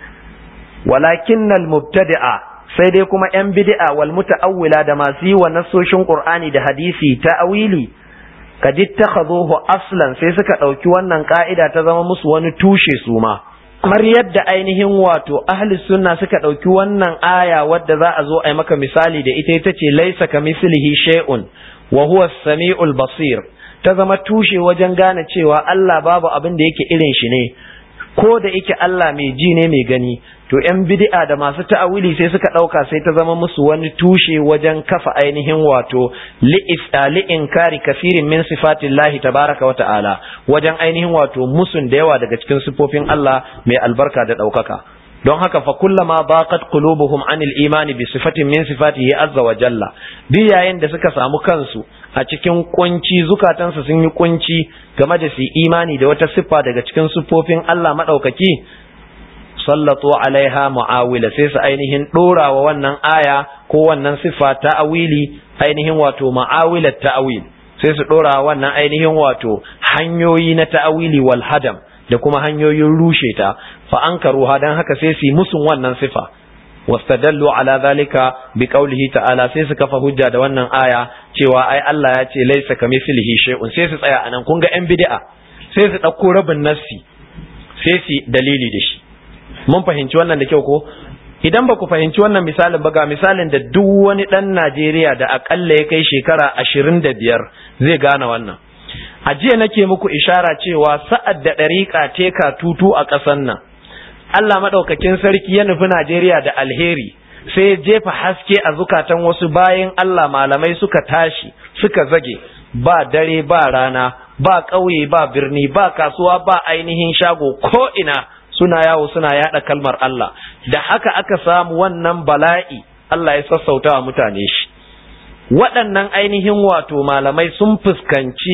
walakinnal mubtadi'a sai dai kuma yan bid'a wal muta'awwila da masu yi wa nasoshin Qur'ani da hadisi ta'awili kad ittakhaduhu aslan sai suka ɗauki wannan ka'ida ta zama musu wani tushe su ma kamar yadda ainihin wato ahli sunna suka ɗauki wannan aya wadda za a zo a yi maka misali da ita ita ce laisa ka mislihi shay'un wa huwa samiul basir ta zama tushe wajen gane cewa Allah babu abin da yake irin shi ne ko da yake Allah mai ji ne mai gani to yan bid'a da masu ta'awili sai suka ɗauka sai ta zama musu wani tushe wajen kafa ainihin wato li'inkari kafirin min sifatillahi tabaraka wa ta'ala wajen ainihin wato musun da yawa daga cikin sifofin Allah mai albarka da ɗaukaka don haka fa kullama baqat qulubuhum anil imani bi sifatin min sifatihi azza wa jalla duk yayin da suka samu kansu a cikin kunci zukatansu sun yi kunci game da su imani da wata siffa daga cikin siffofin Allah madaukaki sallatu alaiha mu'awila sai su ainihin dora wa wannan aya ko wannan siffa ta awili ainihin wato mu'awilat ta'awil sai su dora wannan ainihin wato hanyoyi na ta'awili wal hadam da kuma hanyoyin rushe ta fa ankaruha dan haka sai su musun wannan sifa wastadallu ala zalika bi qawlihi ta'ala sai su kafa hujja da wannan aya cewa ai Allah ya ce laysa kamithlihi shay'un sai su tsaya anan kun ga yan bid'a sai su dauko rabin nassi sai su dalili da shi mun fahimci wannan da kyau ko idan ba ku fahimci wannan misalin ba ga misalin da duk wani dan Najeriya da akalla ya kai shekara ashirin da biyar zai gane wannan a jiya nake muku ishara cewa sa'ad da ɗariƙa teka tutu a ƙasar nan Allah maɗaukakin sarki ya nufi Najeriya da alheri sai ya jefa haske a zukatan wasu bayan Allah malamai suka tashi suka zage ba dare ba rana ba ƙauye ba birni ba kasuwa ba ainihin shago ko ina suna yawo suna yada kalmar Allah da haka aka samu wannan bala'i Allah ya sassauta wa mutane shi waɗannan ainihin wato malamai sun fuskanci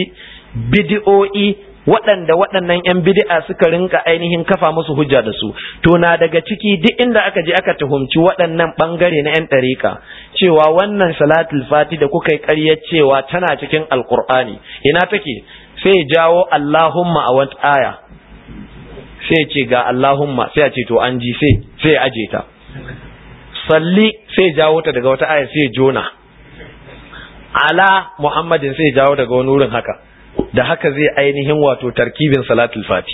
bidi'o'i waɗanda waɗannan 'yan bidi'a suka rinka ainihin kafa musu hujja da su to na daga ciki duk inda aka je aka tuhumci waɗannan ɓangare na 'yan ɗariƙa cewa wannan salatul fati da kuka yi ƙarya cewa tana cikin alƙur'ani ina take sai jawo Allahumma a wata aya sai ce ga Allahumma sai a ce to an ji sai sai ya aje ta salli sai jawo ta daga wata aya sai jona ala Muhammadin sai jawo daga wani wurin haka da haka zai ainihin wato tarkibin salatul fati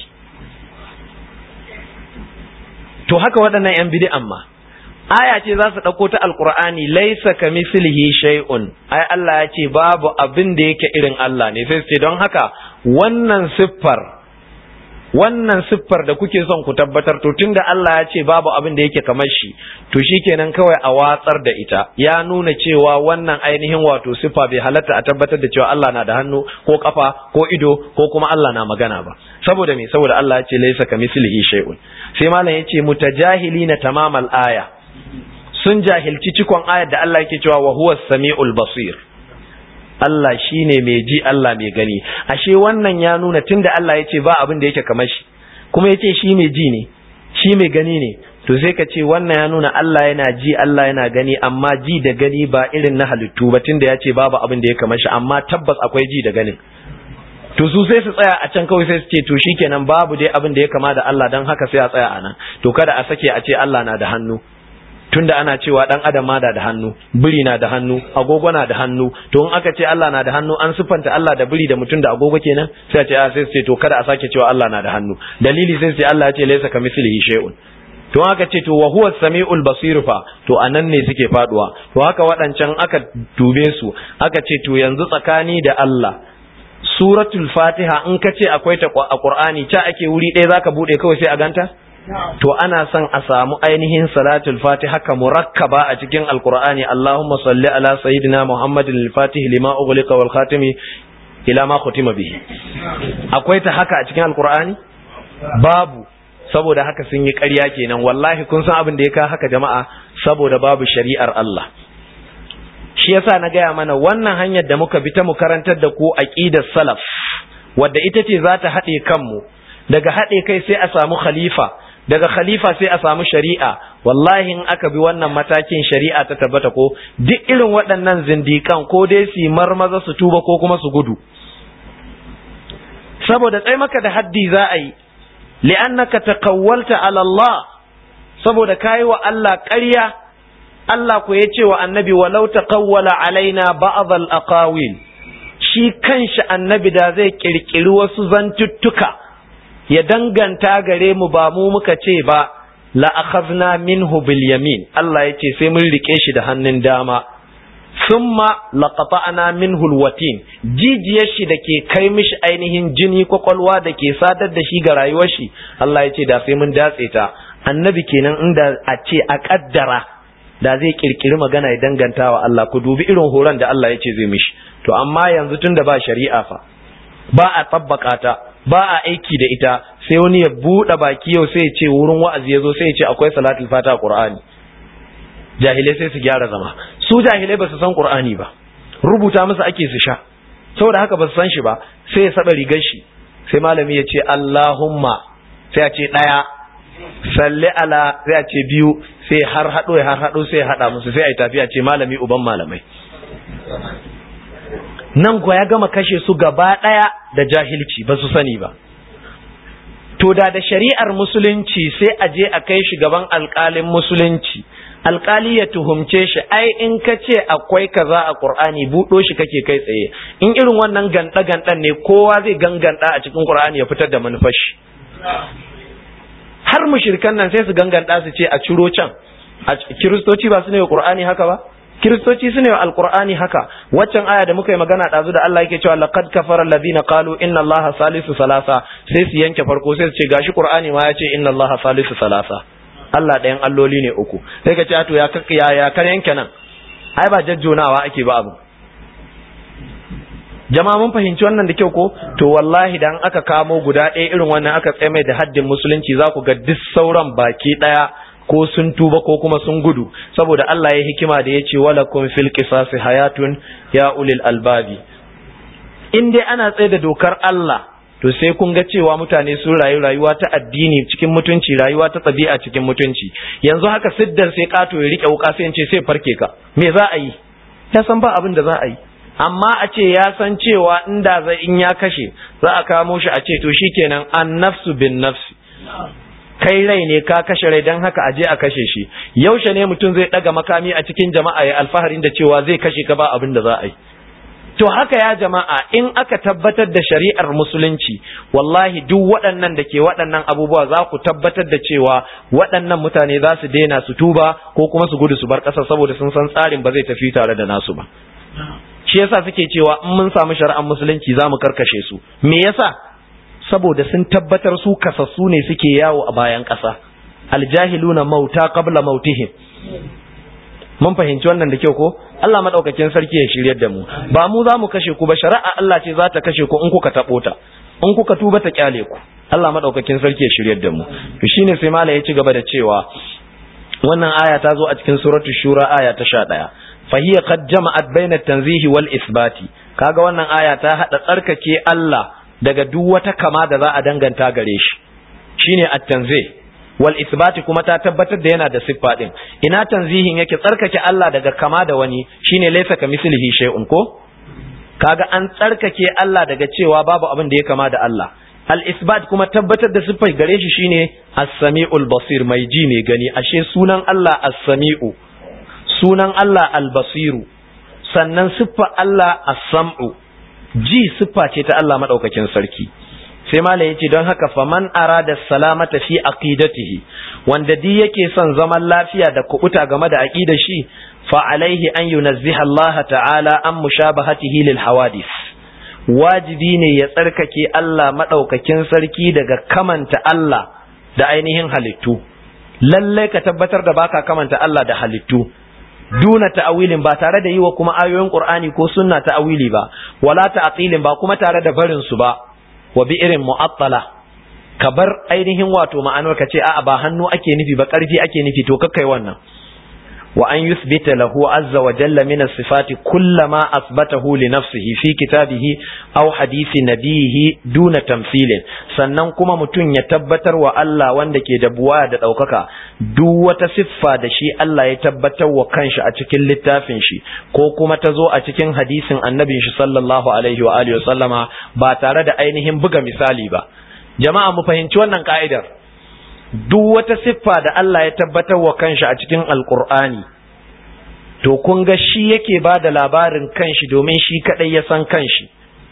to haka waɗannan yan bid'an ma aya ce za su ɗauko ta alkur'ani laisa ka mislihi shay'un ai Allah ya ce babu abin da yake irin Allah ne sai ce don haka wannan siffar wannan siffar da kuke son ku tabbatar to tunda Allah ya ce babu abin da yake kamar shi to shikenan kawai a watsar da ita ya nuna cewa wannan ainihin wato siffa bai halatta a tabbatar da cewa Allah na da hannu ko kafa ko ido ko kuma Allah na magana ba saboda me saboda Allah ya ce laysa kamislihi shay'un sai malam yace mutajahilina tamamal aya sun jahilci cikon ayar da Allah yake cewa wa huwa samiul basir Allah shine mai ji Allah mai gani ashe wannan ya nuna tunda Allah ya ce ba abin da yake kamar shi kuma ya ce shi mai ji ne shi mai gani ne to sai ka ce wannan ya nuna Allah yana ji Allah yana gani amma ji da gani ba irin na halittu ba tunda ya ce babu abin da ya kamar shi amma tabbas akwai ji da ganin to su sai su tsaya a can kawai sai su ce to shikenan babu dai abin da ya kama da Allah dan haka sai a tsaya a nan to kada a sake a ce Allah na da hannu tunda ana cewa dan adam ma da da hannu biri na da hannu agogo na da hannu to in aka ce Allah na da hannu an siffanta Allah da biri da mutum da agogo kenan sai a ce a sai su ce to kada a sake cewa Allah na da hannu dalili sai su ce Allah ya ce laysa kamithlihi shay'un to aka ce to wa huwa samiul basir fa to anan ne suke faduwa to haka waɗancan aka dube su aka ce to yanzu tsakani da Allah suratul fatiha in ka ce akwai ta a qur'ani ta ake wuri ɗaya zaka bude kawai sai a ganta to ana son a samu ainihin salatul fatiha ka murakkaba a cikin alqur'ani allahumma salli ala sayyidina muhammadin al-fatih lima ughliqa wal khatimi ila ma khutima bihi akwai ta haka a cikin alqur'ani babu saboda haka sun yi ƙarya kenan wallahi kun san abin da ya ka haka jama'a saboda babu shari'ar Allah shi yasa na gaya mana wannan hanyar da muka bi ta mu karantar da ku aqidar salaf wadda ita ce za ta haɗe kanmu daga haɗe kai sai a samu khalifa daga khalifa sai a samu shari'a wallahi in aka bi wannan matakin shari'a ta tabbata ko duk irin waɗannan zindikan ko dai su marmaza su tuba ko kuma su gudu saboda tsai maka da haddi za a yi li'annaka taqawwalta ala Allah saboda kai wa Allah ƙarya Allah ku ya ce wa annabi walau taqawwala alaina ba'd al-aqawil shi kanshi annabi da zai kirkiri wasu zantuttuka ya danganta gare mu ba mu muka ce ba la akhadna minhu bil yamin Allah ya ce sai mun rike shi da hannun dama summa laqata'na minhu alwatin jijiyar shi da ke kai mishi ainihin jini kwakwalwa da ke sadar da shi ga rayuwar shi Allah ya ce da sai mun datse ta annabi kenan inda a ce a kaddara da zai kirkiri magana ya danganta wa Allah ku dubi irin horon da Allah ya ce zai mishi to amma yanzu tunda ba shari'a fa ba a tabbaka ta ba a aiki da ita sai wani ya buɗe baki yau sai ya ce wurin wa'azi ya zo sai ya ce akwai salatul fata a qur'ani jahilai sai su gyara zama su jahilai ba su san qur'ani ba rubuta musu ake su sha saboda haka ba su san shi ba sai ya saba rigar shi sai malami ya ce Allahumma sai ya ce daya salli ala sai ya ce biyu sai har hado ya har hado sai ya hada musu sai ai tafiya ce malami uban malamai nan kuwa ya gama kashe su gaba daya da jahilci ba su sani ba to da da shari'ar musulunci sai a je a kai shi gaban alƙalin musulunci alkali ya tuhumce shi ai in ka ce akwai kaza a qur'ani buɗo shi kake kai tsaye in irin wannan ganda gandan ne kowa zai ganganta a cikin qur'ani ya fitar da manufar shi har mushrikan nan sai su ganganta su ce a ciro can a kiristoci ba su ne qur'ani haka ba kiristoci su ne wa alqur'ani haka waccan aya da muka yi magana ɗazu da Allah yake cewa laqad kafara alladhina qalu inna allaha salisu salasa sai su yanke farko sai su ce gashi qur'ani ma ya ce inna allaha salisu salasa Allah ɗayan alloli ne uku sai ka ce to ya ya ya kan yanke nan ai ba jajjonawa ake ba abu jama'a mun fahimci wannan da kyau ko to wallahi dan aka kamo guda ɗaya irin wannan aka tsaye mai da haddin musulunci za ku ga duk sauran baki ɗaya ko sun tuba ko kuma sun gudu saboda Allah ya hikima da ya ce walakum fil qisasi hayatun ya ulil albabi in dai ana tsaye da dokar Allah to sai kun ga cewa mutane sun rayu rayuwa ta addini cikin mutunci rayuwa ta ɗabi'a cikin mutunci yanzu haka siddar sai kato ya rike wuka sai ce sai farke ka me za a yi ya san ba abin da za a yi amma a ce ya san cewa inda zai in ya kashe za a kamo shi a ce to shikenan an nafsu bin nafsi kai rai ne ka kashe rai don haka a je a kashe shi yaushe ne mutum zai daga makami a cikin jama'a ya alfaharin da cewa zai kashe ka ba abin da za a yi To haka ya jama'a in aka tabbatar da shari'ar musulunci wallahi duk waɗannan da ke waɗannan abubuwa za ku tabbatar da cewa waɗannan mutane za su daina su tuba ko kuma su gudu su bar ƙasa saboda sun san tsarin ba zai tafi tare da nasu ba. Shi yasa suke cewa in mun samu shari'ar musulunci za mu karkashe su. Me yasa? Saboda sun tabbatar su kasassu ne suke yawo a bayan ƙasa. Aljahiluna mauta qabla mautihim. mun fahimci wannan da kyau ko Allah madaukakin sarki ya shiryar da mu ba mu za mu kashe ku ba shari'a Allah ce za ta kashe ku in kuka tabo ta in kuka tuba ta kyale ku Allah madaukakin sarki ya shiryar da mu to shine sai malai ya ci gaba da cewa wannan aya ta zo a cikin suratu shura aya ta 11 fa hiya qad jama'at baina tanzihi wal isbati kaga wannan aya ta hada tsarkake Allah daga duk wata kama da za a danganta gare shi shine at-tanzih wal isbati kuma ta tabbatar da yana da siffa din ina tanzihin yake tsarkake Allah daga kama da wani shine laysa kamislihi shay'un ko kaga an tsarkake Allah daga cewa babu abin da ya kama da Allah al-isbat kuma tabbatar da siffar gare shi shine as-sami'ul basir mai ji mai gani ashe sunan Allah as-sami'u sunan Allah al-basiru sannan siffar Allah as-sam'u ji siffa ce ta Allah madaukakin sarki sai malam yace don haka faman arada salamata fi aqidatihi wanda di yake son zaman lafiya da kubuta game da aqidar shi fa alaihi an yunazziha Allah ta'ala an mushabahatihi lil hawadith wajibi ne ya tsarkake Allah maɗaukakin sarki daga kamanta Allah da ainihin halittu lallai ka tabbatar da baka kamanta Allah da halittu duna ta'awilin ba tare da yi wa kuma ayoyin Qur'ani ko sunna ta'awili ba wala ta'tilin ba kuma tare da barin su ba wa bi irin mu'attala ka bar ainihin wato ma'anar ka ce a'a ba hannu ake nufi ba ƙarfi ake nufi to kakkai wannan وأن يثبت له عز وجل من الصفات كل ما أثبته لنفسه في كتابه أو حديث نبيه دون تمثيل sannan kuma mutum ya tabbatar wa Allah wanda ke da buwa da ɗaukaka duk wata siffa da shi Allah ya tabbatar wa kanshi a cikin littafin shi ko kuma ta zo a cikin hadisin annabin shi sallallahu alaihi wa alihi sallama ba tare da ainihin buga misali ba jama'a mu fahimci wannan ka'idar duk wata siffa da Allah ya tabbatar wa kanshi a cikin alkur'ani to kun ga shi yake ba da labarin kanshi domin shi kadai ya san kanshi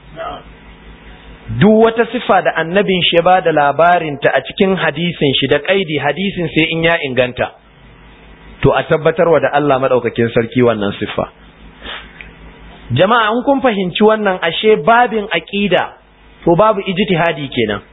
duk wata siffa da annabin shi ya ba da labarinta a cikin hadisin shi da kaidi hadisin sai in ya inganta to a tabbatarwa da Allah madaukakin sarki wannan siffa jama'a in kun fahimci wannan ashe babin aqida to babu ijtihadi kenan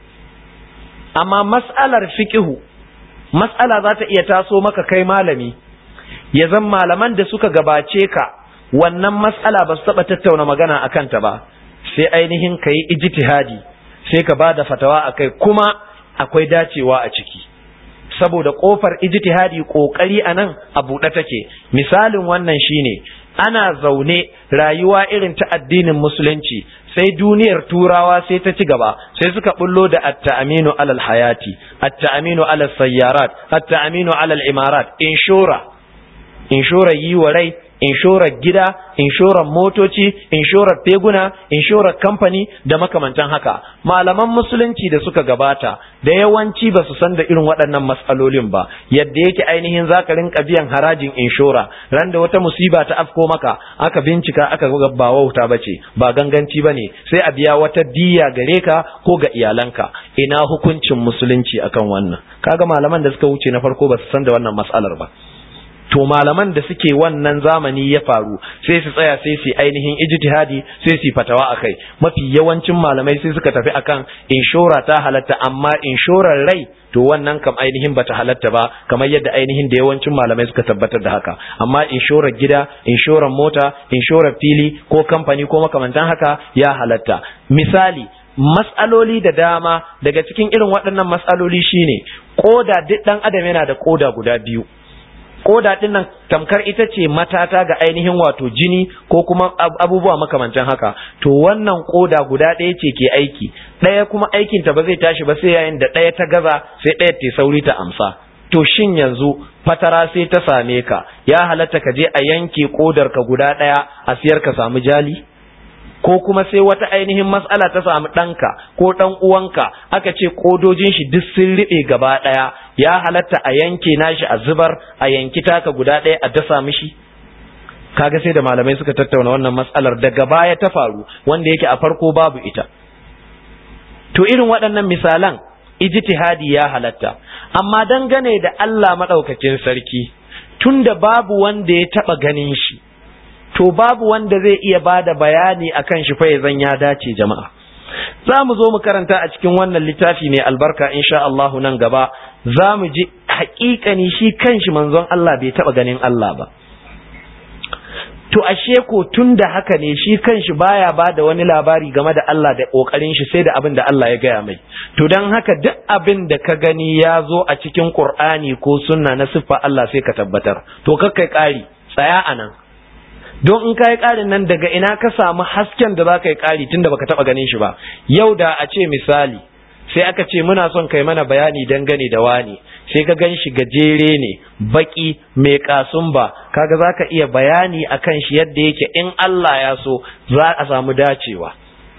amma mas'alar fiqhu mas'ala za ta iya taso maka kai malami ya zan malaman da suka gabace ka wannan mas'ala ba su taɓa tattauna magana a kanta ba sai ainihin ka yi ijtihadi sai ka ba da fatawa a kai kuma akwai dacewa a ciki saboda ƙofar ijtihadi ƙoƙari a nan a buɗe take misalin wannan shine ana zaune rayuwa irin ta addinin musulunci sai duniyar turawa sai ta ci gaba sai suka bullo da at-ta'aminu alal hayati at-ta'aminu alal sayyarat at-ta'aminu alal imarat inshora inshora yi wa rai inshorar gida inshorar motoci inshorar teguna inshorar kamfani da makamantan haka malaman musulunci da suka gabata da yawanci ba su san da irin waɗannan matsalolin ba yadda yake ainihin zaka rinka biyan harajin inshora ran da wata musiba ta afko maka aka bincika aka ga ba wauta bace ba ganganci bane sai a biya wata diya gare ka ko ga iyalanka ina hukuncin musulunci akan wannan kaga malaman da suka wuce na farko ba su san da wannan matsalar ba to malaman da suke wannan zamani ya faru sai su tsaya sai su ainihin ijtihadi sai su fatawa akai mafi yawancin malamai sai suka tafi akan inshora ta halatta amma inshorar rai to wannan kam ainihin bata halatta ba kamar yadda ainihin da yawancin malamai suka tabbatar da haka amma inshorar gida inshorar mota inshorar fili ko kamfani ko makamantan haka ya halatta misali matsaloli da dama daga cikin irin waɗannan matsaloli shine koda duk ɗan adam yana da koda guda biyu koda din nan tamkar ita ce matata ga ainihin wato jini ko kuma abubuwa makamantan haka to wannan koda guda ɗaya ce ke aiki ɗaya kuma aikin ta ba zai tashi ba sai yayin da ɗaya ta gaza sai ɗaya ta sauri ta amsa to shin yanzu fatara sai ta same ka ya halatta ka je a yanke kodar ka guda ɗaya a siyar ka samu jali ko kuma sai wata ainihin matsala ta samu ɗanka ko ɗan uwanka aka ce kodojin shi duk sun riɓe gaba ɗaya ya halatta a yanke nashi a zubar a yanki taka guda ɗaya a dasa mishi kaga sai da malamai suka tattauna wannan matsalar daga baya ta faru wanda yake a farko babu ita to irin waɗannan misalan ijtihadi ya halatta amma dangane da Allah madaukakin sarki tunda babu wanda ya taba ganin shi to babu wanda zai iya bada bayani akan shi fa zan ya dace jama'a za mu zo mu karanta a cikin wannan littafi mai albarka insha Allah nan gaba za mu ji haƙiƙani shi kanshi manzon Allah bai taba ganin Allah ba to ashe ko tun da haka ne shi kanshi baya ba da wani labari game da Allah da kokarin shi sai da abin da Allah ya gaya mai to dan haka duk abin da ka gani ya zo a cikin Qur'ani ko sunna na siffa Allah sai ka tabbatar to kakkai ƙari tsaya anan don in kai ƙarin nan daga ina ka samu hasken da za ka yi ƙari tunda baka taba ganin shi ba yau da a ce misali sai aka ce muna son kai mana bayani dangane da wani sai ka gan shi gajere ne baki mai kasumba kaga za ka iya bayani akan shi yadda yake in Allah ya so za a samu dacewa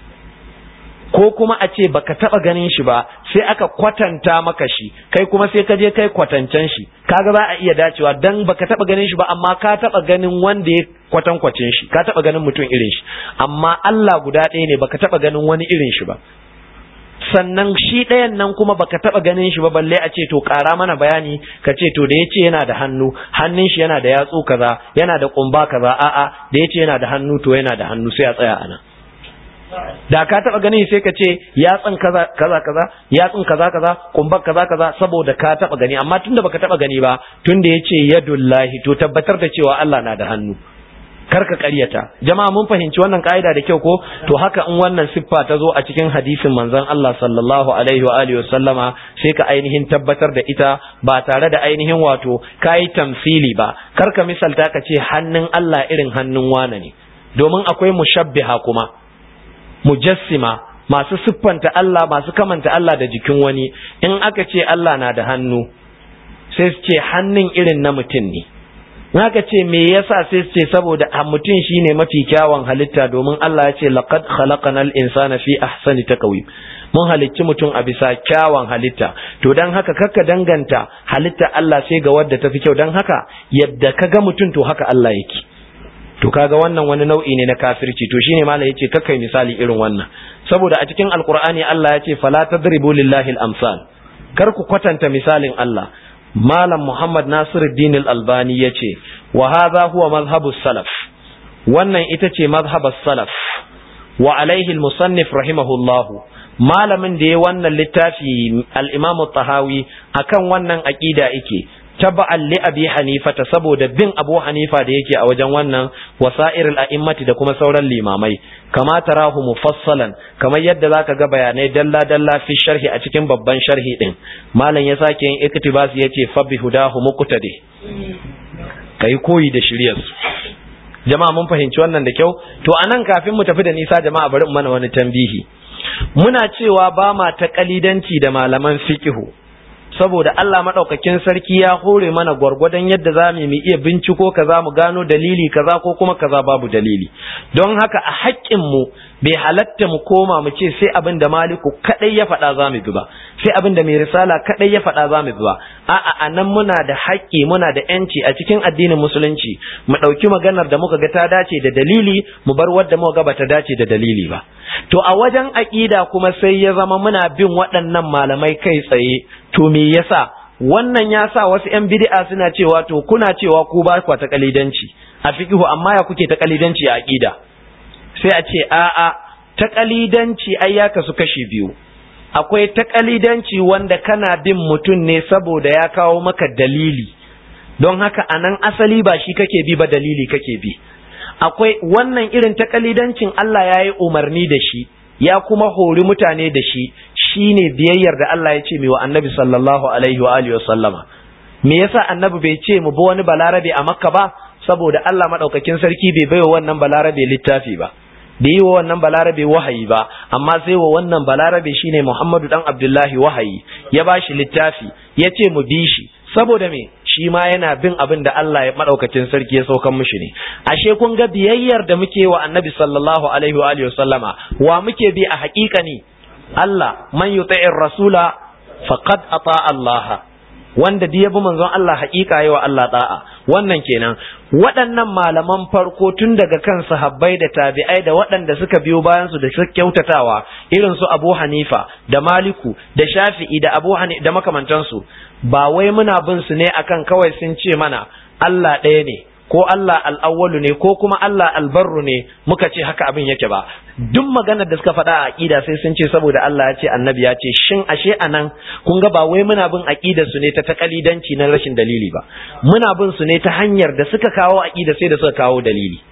ko kuma a ce baka taba ganin shi ba sai aka kwatanta maka shi kai kuma sai ka je kai kwatancen shi kaga za a iya dacewa dan baka taba ganin shi ba amma ka taba ganin wanda ya kwatankwacin shi ka taba ganin mutum irin shi amma Allah guda ɗaya ne baka taba ganin wani irin shi ba sannan shi ɗayan nan kuma baka taɓa ganin shi ba balle a ce to ƙara mana bayani ka ce to da ya ce yana da hannu hannun shi yana da yatsu kaza yana da ƙumba kaza a'a da ya ce yana da hannu to yana da hannu sai a tsaya ana da ka taɓa ganin sai ka ce yatsun kaza kaza kaza yatsun kaza kaza ƙumbar kaza kaza saboda ka taɓa gani amma tunda baka taɓa gani ba tunda ya ce yadullahi to tabbatar da cewa Allah na da hannu karka ƙaryata jama'a mun fahimci wannan ka'ida da kyau ko to haka in wannan siffa ta zo a cikin hadisin manzon Allah sallallahu alaihi wa alihi sallama sai ka ainihin tabbatar da ita ba tare da ainihin wato kai tamsili ba karka misalta ka ce hannun Allah irin hannun wane ne domin akwai mushabbiha kuma mujassima masu siffanta Allah masu kamanta Allah da jikin wani in aka ce Allah na da hannu sai su ce hannun irin na mutum ne Naka ce me yasa sai su ce saboda a mutum shine mafi kyawun halitta domin Allah ya ce laqad khalaqanal insana fi ahsani taqwim mun halicci mutum a bisa kyawun halitta to dan haka kakka danganta halitta Allah sai ga wadda tafi kyau dan haka yadda kaga mutum to haka Allah yake to kaga wannan wani nau'i ne na kafirci to shine malai yace kakkai misali irin wannan saboda a cikin alqur'ani Allah ya ce fala tadribu lillahi al-amsal kar ku kwatanta misalin Allah Malam Muhammad Nasiruddin Al-Albani ya ce, wa haza huwa mazhabus salaf, wannan ita ce mazhabus salaf, wa alaihi musannif rahimahullahu, malamin da ya wannan littafi al'imamu tahawi akan wannan aƙida ike, taba'an li abi hanifata saboda bin abu hanifa da yake a wajen wannan wasa'ir al'immati da kuma sauran limamai kama tarahu mufassalan kamar yadda zaka ga bayanai dalla dalla fi sharhi a cikin babban sharhi din malam ya sake yin iktibas yace fa bi hudahu muqtadi kai koyi da shiryar su jama'a mun fahimci wannan da kyau to anan kafin mu tafi da nisa jama'a bari mu mana wani tambihi muna cewa ba ma ta kalidanci da malaman fiqhu saboda Allah maɗaukakin sarki ya hore mana gwargwadon yadda za mu iya binciko kaza mu gano dalili kaza ko kuma kaza babu dalili don haka a haƙƙinmu bai halatta mu koma mu ce sai abin da maliku kaɗai ya faɗa za mu bi ba sai abin da mai risala kaɗai ya faɗa za mu bi ba a'a a nan muna da haƙƙi muna da yanci a cikin addinin musulunci mu ɗauki maganar da muka ga ta dace da dalili mu bar wadda muka ga bata dace da dalili ba to a wajen aƙida kuma sai ya zama muna bin waɗannan malamai kai tsaye to me yasa wannan ya sa wasu ‘yan bid'a suna cewa to kuna cewa ku ba ku ta kalidanci a fiqhu amma ya kuke ta kalidanci a aqida sai a ce a'a ta kalidanci ai ya kasu kashi biyu akwai ta kalidanci wanda kana bin mutum ne saboda ya kawo maka dalili don haka anan asali ba shi kake bi ba dalili kake bi akwai wannan irin ta kalidancin Allah ya yi umarni da shi ya kuma hori mutane da shi shine biyayyar da Allah ya ce mai wa annabi sallallahu alaihi wa alihi wasallama me yasa annabi bai ce mu bi wani balarabe a makka ba saboda Allah madaukakin sarki bai baiwa wannan balarabe littafi ba da yi wa wannan balarabe wahayi ba amma sai wa wannan balarabe shine Muhammadu dan Abdullahi wahayi ya bashi littafi ya ce mu bi shi saboda me shi ma yana bin abin da Allah ya madaukakin sarki ya saukan mishi ne ashe kun ga biyayyar da muke wa annabi sallallahu alaihi wa alihi wasallama wa muke bi a haƙiƙa ne Allah man yuti'ir rasula faqad ata Allah wanda da yabi manzon Allah haƙiƙa yawa Allah da'a wannan kenan waɗannan malaman farko tun daga kan sahabbai da tabi'ai da waɗanda suka biyo bayan su da suka kyautatawa irin su Abu Hanifa da Maliku da Shafi'i da Abu Hanifa da makamantansu ba wai muna bin su ne akan kawai sun ce mana Allah ɗaya ne ko Allah al'awwalu ne ko kuma Allah albarru ne muka ce haka abin yake ba duk maganar da suka faɗa a aƙida sai sun ce saboda Allah ya ce annabi ya ce shin ashe anan kun ga ba wai muna bin aƙidar su ne ta takalidanci na rashin dalili ba muna bin su ne ta hanyar da suka kawo aƙida sai da suka kawo dalili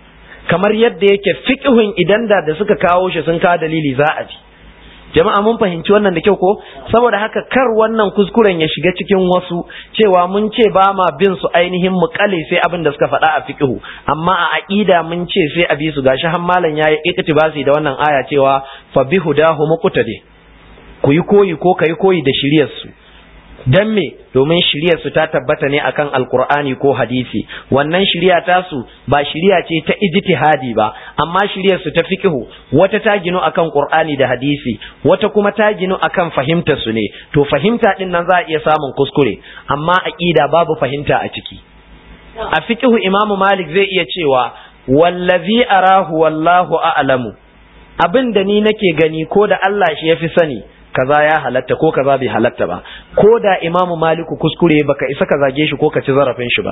kamar yadda yake fiqhun idan da da suka kawo shi sun kawo dalili za a bi jama'a mun fahimci wannan da kyau ko saboda haka kar wannan kuskuren ya shiga cikin wasu cewa mun ce ba ma bin su ainihin mu kale sai abin da suka faɗa a fiqhu amma a aqida mun ce sai a bi su gashi har malam yayi iktibasi da wannan aya cewa fa bihudahu muqtadi ku yi koyi ko kai koyi da shiriyar su dan me domin shiryar su ta tabbata ne akan alkur'ani ko hadisi wannan shirya ta su ba shirya ce ta ijtihadi ba amma shiryar su ta fiqhu wata ta ginu akan qur'ani da hadisi wata kuma ta ginu akan fahimta su ne to fahimta din nan za a iya samun kuskure amma aqida babu fahimta a ciki a fiqhu imamu malik zai iya cewa wallazi arahu wallahu a'lamu abin da ni nake gani ko da Allah shi yafi sani kaza ya halatta ko kaza bai halatta ba ko da imamu maliku kuskure baka isa ka zage shi ko ka ci zarafin shi ba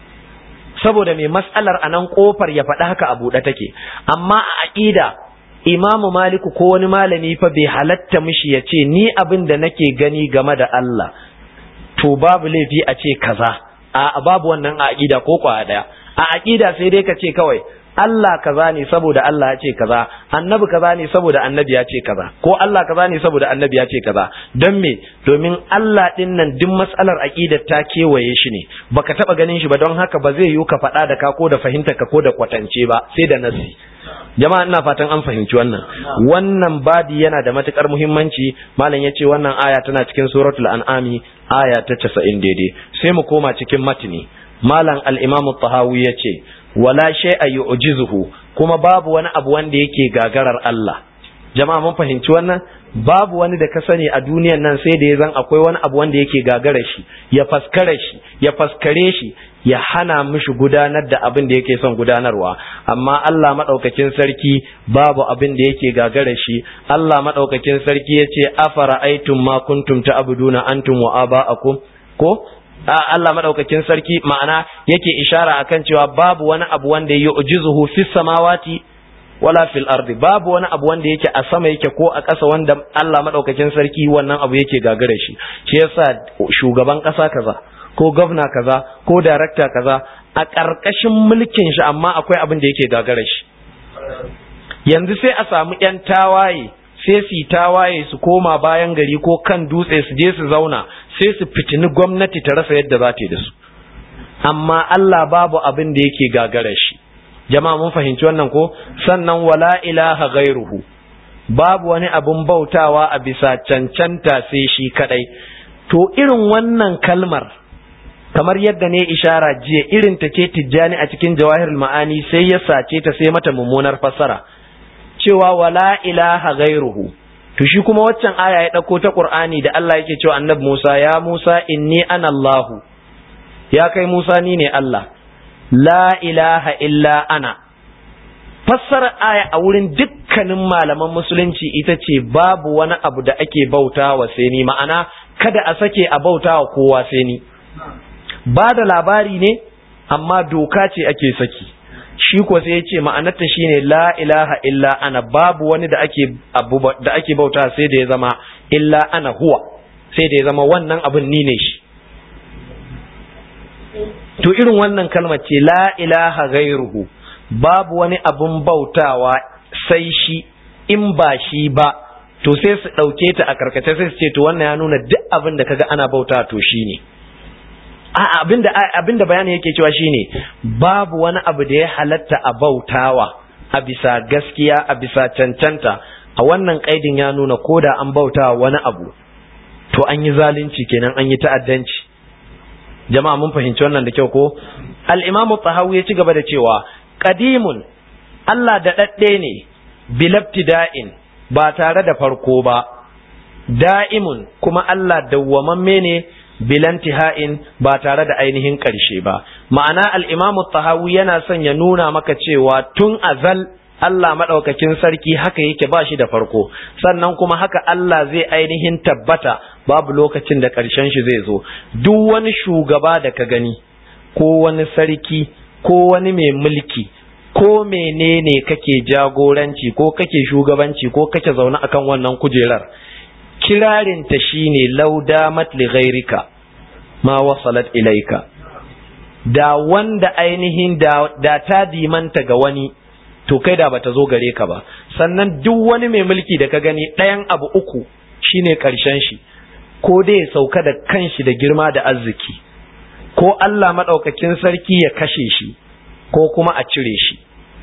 saboda mai mas'alar a nan kofar ya faɗi haka a buɗe take amma a aƙida imamu maliku ko wani malami fa bai halatta mishi ya ce ni abin da nake gani game da Allah to babu laifi a ce kaza a babu wannan a aƙida ko kwa ɗaya a aƙida sai dai ka ce kawai Allah kaza ne saboda Allah ya ce kaza annabi kaza ne saboda annabi ya ce kaza ko Allah kaza ne saboda annabi ya ce kaza don me domin Allah din nan duk matsalar aqidar ta kewaye shi ne baka taba ganin shi ba don haka ba zai yiwu ka faɗa da ka ko da fahimta ka ko da kwatance ba sai da nasi jama'a ina fatan an fahimci wannan wannan babi yana da matukar muhimmanci malam yace wannan aya tana cikin suratul an'ami aya ta 90 daidai sai mu koma cikin matini malam al-imam at-tahawi yace wala shay'a yu'jizuhu kuma babu wani abu wanda yake gagarar Allah jama'a mun fahimci wannan babu wani da ka sani a duniyan nan sai da ya zan akwai wani abu wanda yake gagara shi ya faskare shi ya faskare shi ya hana mishi gudanar da abin da yake son gudanarwa amma Allah madaukakin sarki babu abin da yake gagara shi Allah madaukakin sarki yace afara aitum ma kuntum ta'buduna antum wa aba'akum ko Allah madaukakin sarki ma'ana yake ishara akan cewa babu wani abu wanda ya ujizuhu fis samawati wala fil ardi babu wani abu wanda yake a sama yake ko a ƙasa wanda Allah madaukakin sarki wannan abu yake gagara shi shi yasa shugaban ƙasa kaza ko gwamna kaza ko darakta kaza a ƙarƙashin mulkin shi amma akwai abin da yake gagara shi yanzu sai a samu ƴan tawaye sai su tawaye su koma bayan gari ko kan dutse su je su zauna sai su fitini gwamnati ta rasa yadda za ta yi da su amma Allah babu abin da yake gagara shi jama'a mun fahimci wannan ko sannan wala ilaha ghairuhu babu wani abin bautawa a bisa cancanta sai shi kadai to irin wannan kalmar kamar yadda ne ishara jiya irin ta ce tijjani a cikin jawahirul ma'ani sai ya sace ta sai mata mummunar fassara cewa wala ilaha ghairuhu to shi kuma waccan aya ya dauko ta Qur'ani da Allah yake cewa annabi Musa ya Musa inni ana Allah ya kai Musa ni ne Allah la ilaha illa ana fassara aya a wurin dukkanin malaman musulunci ita ce babu wani abu da ake bautawa sai ni ma'ana kada a sake a bautawa kowa sai ni ba da labari ne amma doka ce ake saki shi ko sai ya ce ma'anarta shine la ilaha illa ana babu wani da ake abu da ake bauta sai da ya zama illa ana huwa sai da ya zama wannan abin ni ne shi to irin wannan kalmar ce la ilaha gairuhu babu wani abin bautawa sai shi in ba shi ba to sai su ɗauke ta a karkace sai su ce to wannan ya nuna duk abin da kaga ana bauta to shi ne abinda abinda bayani yake cewa shine babu wani abu da ya halatta a bautawa a bisa gaskiya a bisa cancanta a wannan kaidin ya nuna koda an bautawa wani abu to an yi zalunci kenan an yi ta'addanci jama'a mun fahimci wannan da kyau ko al-imamu tahawi ya ci gaba da cewa qadimun Allah da dadde ne bilabtida'in ba tare da farko ba da'imun kuma Allah dawwamamme ne bilantiha'in ba tare da ainihin ƙarshe ba ma'ana al'imamu tahawi yana son ya nuna maka cewa tun azal Allah maɗaukakin sarki haka yake ba shi da farko sannan kuma haka Allah zai ainihin tabbata babu lokacin da ƙarshen shi zai zo duk wani shugaba da ka gani ko wani sarki ko wani mai mulki ko menene kake jagoranci ko kake shugabanci ko kake zaune akan wannan kujerar kirarinta shine laudamat li ghairika ma wasalat ilaika da wanda ainihin da, da ta dimanta ga wani to kai da bata zo gare ka ba sannan duk wani mai mulki da ka gani ɗayan abu uku shine ƙarshen shi ko dai ya sauka da kanshi da girma da arziki ko Allah maɗaukakin sarki ya kashe shi ko kuma a cire shi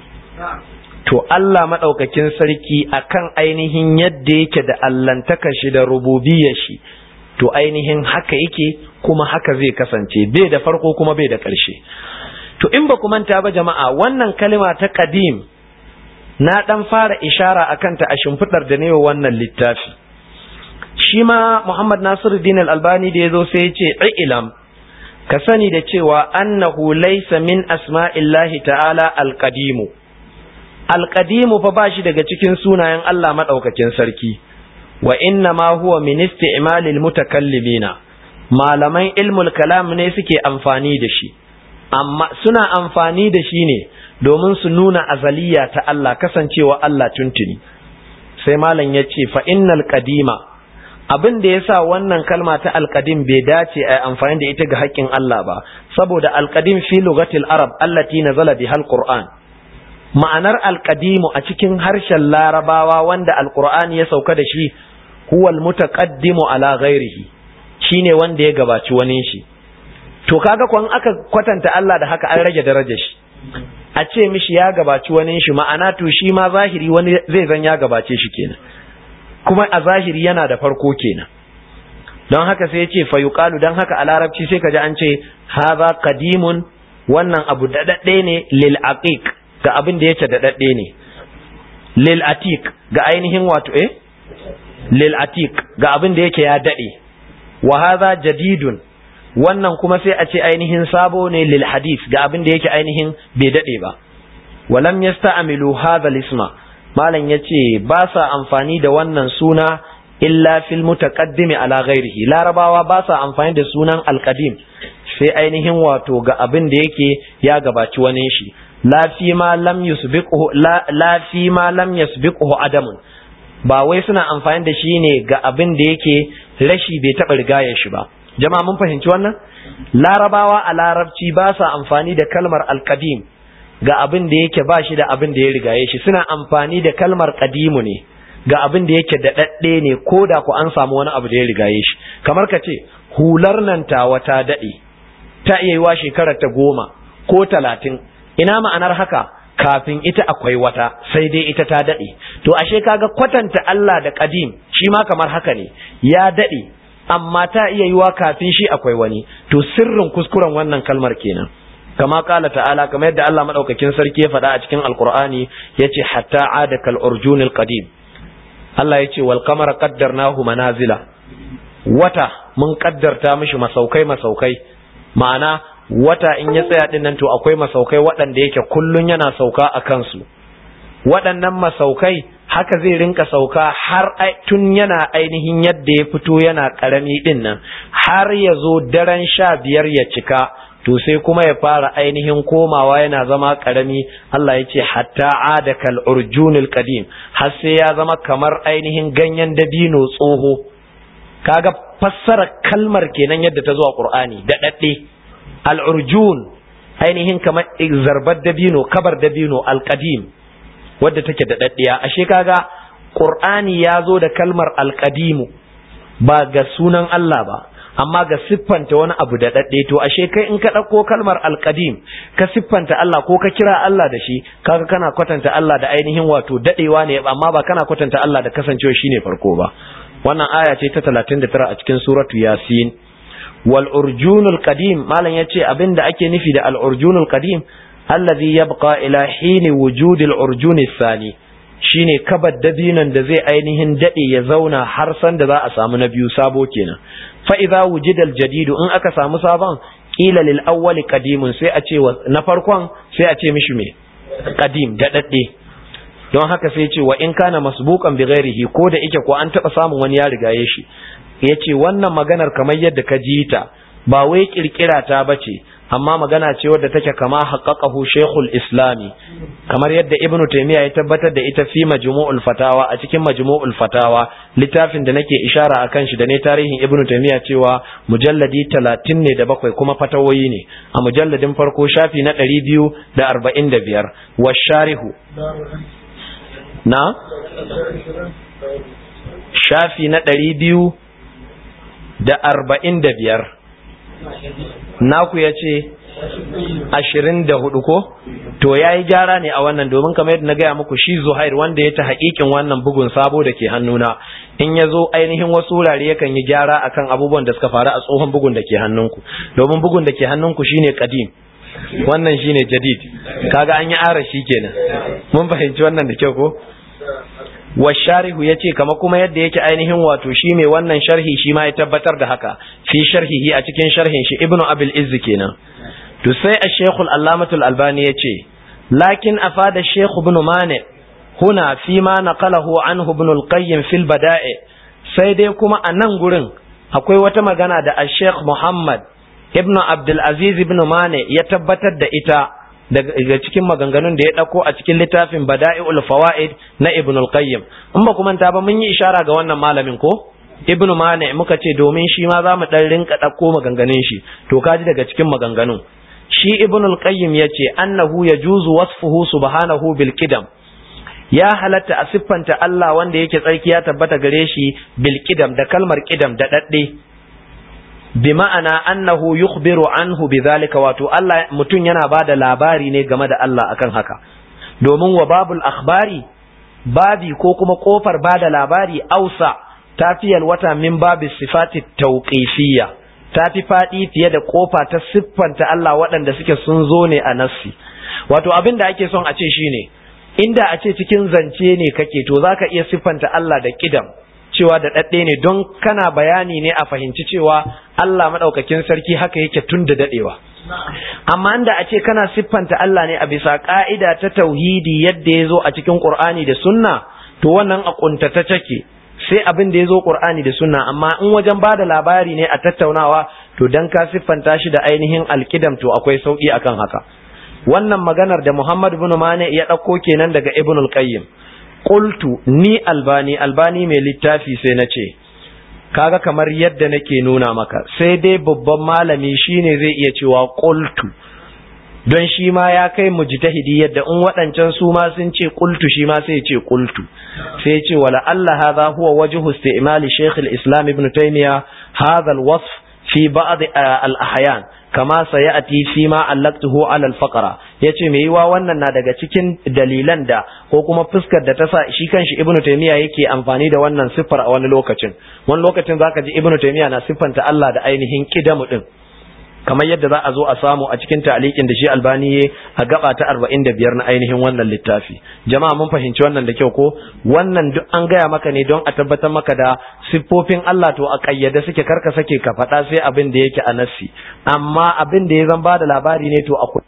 to Allah maɗaukakin sarki akan ainihin yadda yake da allantaka shi da rububiyar shi to ainihin haka yake kuma haka zai kasance bai da farko kuma bai da ƙarshe to in ba ku manta ba jama'a wannan kalima ta qadim na dan fara ishara akan ta a shimfidar da ne wannan littafi shi ma Muhammad Nasiruddin Al-Albani da yazo sai ya ce ilam ka sani da cewa annahu laysa min asma'illahi ta'ala al-qadimu al-qadimu fa bashi daga cikin sunayen Allah madaukakin sarki wa inna ma huwa min isti'malil mutakallimina malaman ilmul kalam ne suke amfani da shi amma suna amfani da shi ne domin su nuna azaliya ta Allah kasancewa Allah tuntuni sai malam ya ce fa innal qadima abin da yasa wannan kalma ta alqadim bai dace a amfani da ita ga haƙƙin Allah ba saboda alqadim fi lugatil arab allati nazala bihal qur'an ma'anar alqadimu a cikin harshen larabawa wanda alqur'ani ya sauka da shi huwa almutaqaddimu ala ghairihi shine wanda ya gabaci wani shi to kaga kwan aka kwatanta Allah da haka an rage darajar shi a ce mishi ya gabaci wani shi ma'ana to shi ma zahiri wani zai zan ya gabace shi kenan kuma a zahiri yana da farko kenan don haka sai ya ce fa yuqalu don haka a larabci sai kaji an ce hadha qadimun wannan abu dadadde ne lil aqiq ga abin da yake dadadde ne lil atiq ga ainihin wato eh lil atiq ga abin da yake ya dade wa hadha jadidun wannan kuma sai a ce ainihin sabo ne lil hadith ga abin da yake ainihin bai dade ba walam yasta'milu hadha isma malam yace ba sa amfani da wannan suna illa fil mutaqaddimi ala ghairihi larabawa ba sa amfani da sunan alqadim sai ainihin wato ga abin da yake ya gabaci wani shi la fi ma lam yusbiquhu la fi ma lam yasbiquhu adamun ba wai suna amfani da shi ne ga abin da yake rashi bai taɓa rigaya shi ba jama'a mun fahimci wannan larabawa a larabci ba sa amfani da kalmar alkadim ga abin da yake ba shi da abin da ya rigaye shi suna amfani da kalmar kadimu ne ga abin da yake da daɗe ne ko da ku an samu wani abu da ya rigaye shi kamar ka ce hular nan tawa ta daɗe ta iya yiwa shekarar ta goma ko talatin ina ma'anar haka kafin ita akwai wata sai dai ita ta daɗe to ashe kaga kwatanta Allah da kadim shi ma kamar haka ne ya daɗe amma ta iya yiwa kafin shi akwai wani to sirrin kuskuren wannan kalmar kenan kama kala ta'ala kamar yadda Allah madaukakin sarki ya faɗa a cikin alqur'ani yace hatta ada kal urjunil qadim Allah yace wal qamara qaddarnahu manazila wata mun kaddarta mishi masaukai masaukai ma'ana wata in ya tsaya din nan to akwai masaukai waɗanda yake kullun yana sauka a kansu waɗannan masaukai haka zai rinka sauka har tun yana ainihin yadda ya fito yana ƙarami ɗin nan har ya zo daren sha biyar ya cika to sai kuma ya fara ainihin komawa yana zama ƙarami Allah ya ce hatta ada kal urjunil qadim har sai ya zama kamar ainihin ganyen dabino tsoho kaga fassara kalmar kenan yadda ta zo a Qur'ani da dadde al urjun ainihin kamar zarbar dabino kabar dabino al qadim wadda take da daddiya ashe kaga qur'ani ya zo da kalmar alqadimu ba ga sunan Allah ba amma ga siffanta wani abu da dadde to ashe kai in ka dauko kalmar alqadim ka siffanta Allah ko ka kira Allah da shi kaga kana kwatanta Allah da ainihin wato dadewa ne amma ba kana kwatanta Allah da kasancewa shine farko ba wannan aya ce ta 39 a cikin suratu yasin wal urjunul qadim malam yace abinda ake nufi da al urjunul qadim alladhi yabqa ila hini wujudil urjuni sani shine kabar dabinan da zai ainihin dade ya zauna har san da za a samu na biyu sabo kenan fa idza wujida al jadidu in aka samu sabon qila lil awwali qadimun sai a ce na farkon sai a ce mishi me qadim da dadde don haka sai ce wa in kana masbuqan bi ghairihi ko da yake ko an taba samun wani ya rigaye shi yace wannan maganar kamar yadda ka ji ta ba wai kirkira ta bace amma magana ce wadda take kama haqqaqahu shaykhul islami kamar yadda ibnu taymiya ya tabbatar da ita fi majmu'ul fatawa a cikin majmu'ul fatawa littafin da nake ishara akan shi da ne tarihin ibnu taymiya cewa mujalladi 30 ne da bakwai kuma fatawoyi ne a mujalladin farko shafi na 245 wa sharihu na shafi na 200 da arba'in da biyar naku ya ce ashirin da hudu ko to ya yi gyara ne a wannan domin kamar yadda na gaya muku shi zuhair wanda ya ta haƙiƙin wannan bugun sabo da ke hannuna in ya zo ainihin wasu wurare yakan yi gyara akan abubuwan da suka faru a tsohon bugun da ke hannunku domin bugun da ke hannunku shine kadim wannan shine jadid kaga an yi arashi kenan mun fahimci wannan da kyau ko washarihu ya ce kama kuma yadda yake ainihin wato shi mai wannan sharhi shi ma ya tabbatar da haka fi sharhihi a cikin sharhin shi ibnu abil izzi kenan to sai a shekul allamatul albani ya ce lakin afada shekhu ibn mane huna fi ma naqalahu anhu ibn al-qayyim fil bada'i sai dai kuma a nan gurin akwai wata magana da al-sheikh muhammad ibn abdul aziz ibn mane ya tabbatar da ita daga cikin maganganun da ya ɗauko a cikin littafin bada'i'ul fawaid na ibn al-qayyim in ba kuma ta ba mun yi ishara ga wannan malamin ko ibn mane muka ce domin shi ma za mu ɗan rinka ɗauko maganganun shi to kaji daga cikin maganganun shi ibn al-qayyim ya ce annahu yajuzu wasfuhu subhanahu bil qidam ya halatta a siffanta Allah wanda yake tsarki ya tabbata gare shi bil qidam da kalmar qidam da dadde bi ma'ana annahu yukhbiru anhu bidhalika wato Allah mutum yana bada labari ne game da Allah akan haka domin wa babul akhbari babi ko kuma kofar bada labari ausa tafiyal wata min babis sifati tawqifiyya tafi fadi fiye da kofa ta siffanta Allah waɗanda suke sun zo ne a nassi wato abin da ake son a ce shine inda a ce cikin zance ne kake to zaka iya siffanta Allah da kidam cewa da ɗaɗɗe ne don kana bayani ne a fahimci cewa Allah maɗaukakin sarki haka yake tun da daɗewa. Amma inda a ce kana siffanta Allah ne a bisa ƙa'ida ta tauhidi yadda ya zo a cikin Ƙur'ani da sunna, to wannan a ƙuntata take sai abin da ya zo Ƙur'ani da sunna, amma in wajen ba da labari ne a tattaunawa, to don ka siffanta shi da ainihin alkidam to akwai sauƙi akan haka. Wannan maganar da Muhammad bin Mane ya ɗauko kenan daga Ibn al-Qayyim. qultu ni albani albani mai littafi sai na ce kaga kamar yadda nake nuna maka sai dai babban malami shine zai iya cewa qultu don shi ma ya kai mujtahidi yadda in waɗancan su ma sun ce qultu shi ma sai ya ce qultu sai ya ce wala Allah hadha huwa wajhu isti'mal Sheikh al-Islam Ibn Taymiyyah hadha al-wasf fi ba'd al-ahyan kama sayati fi ma allaktuhu ala al-faqra yace me yiwa wannan na daga cikin dalilan da ko kuma fuskar da ta sa shi kanshi ibnu taymiya yake amfani da wannan siffar a wani lokacin wani lokacin zaka ji ibnu taymiya na siffanta Allah da ainihin kidamu din kamar yadda za a zo a samu a cikin ta'liqin da shi albani ya a gaba ta 45 na ainihin wannan littafi jama'a mun fahimci wannan da kyau ko wannan duk an gaya maka ne don a tabbatar maka da siffofin Allah to a kayyade suke karka sake ka faɗa sai abin da yake a nassi amma abin da ya zan ba da labari ne to akwai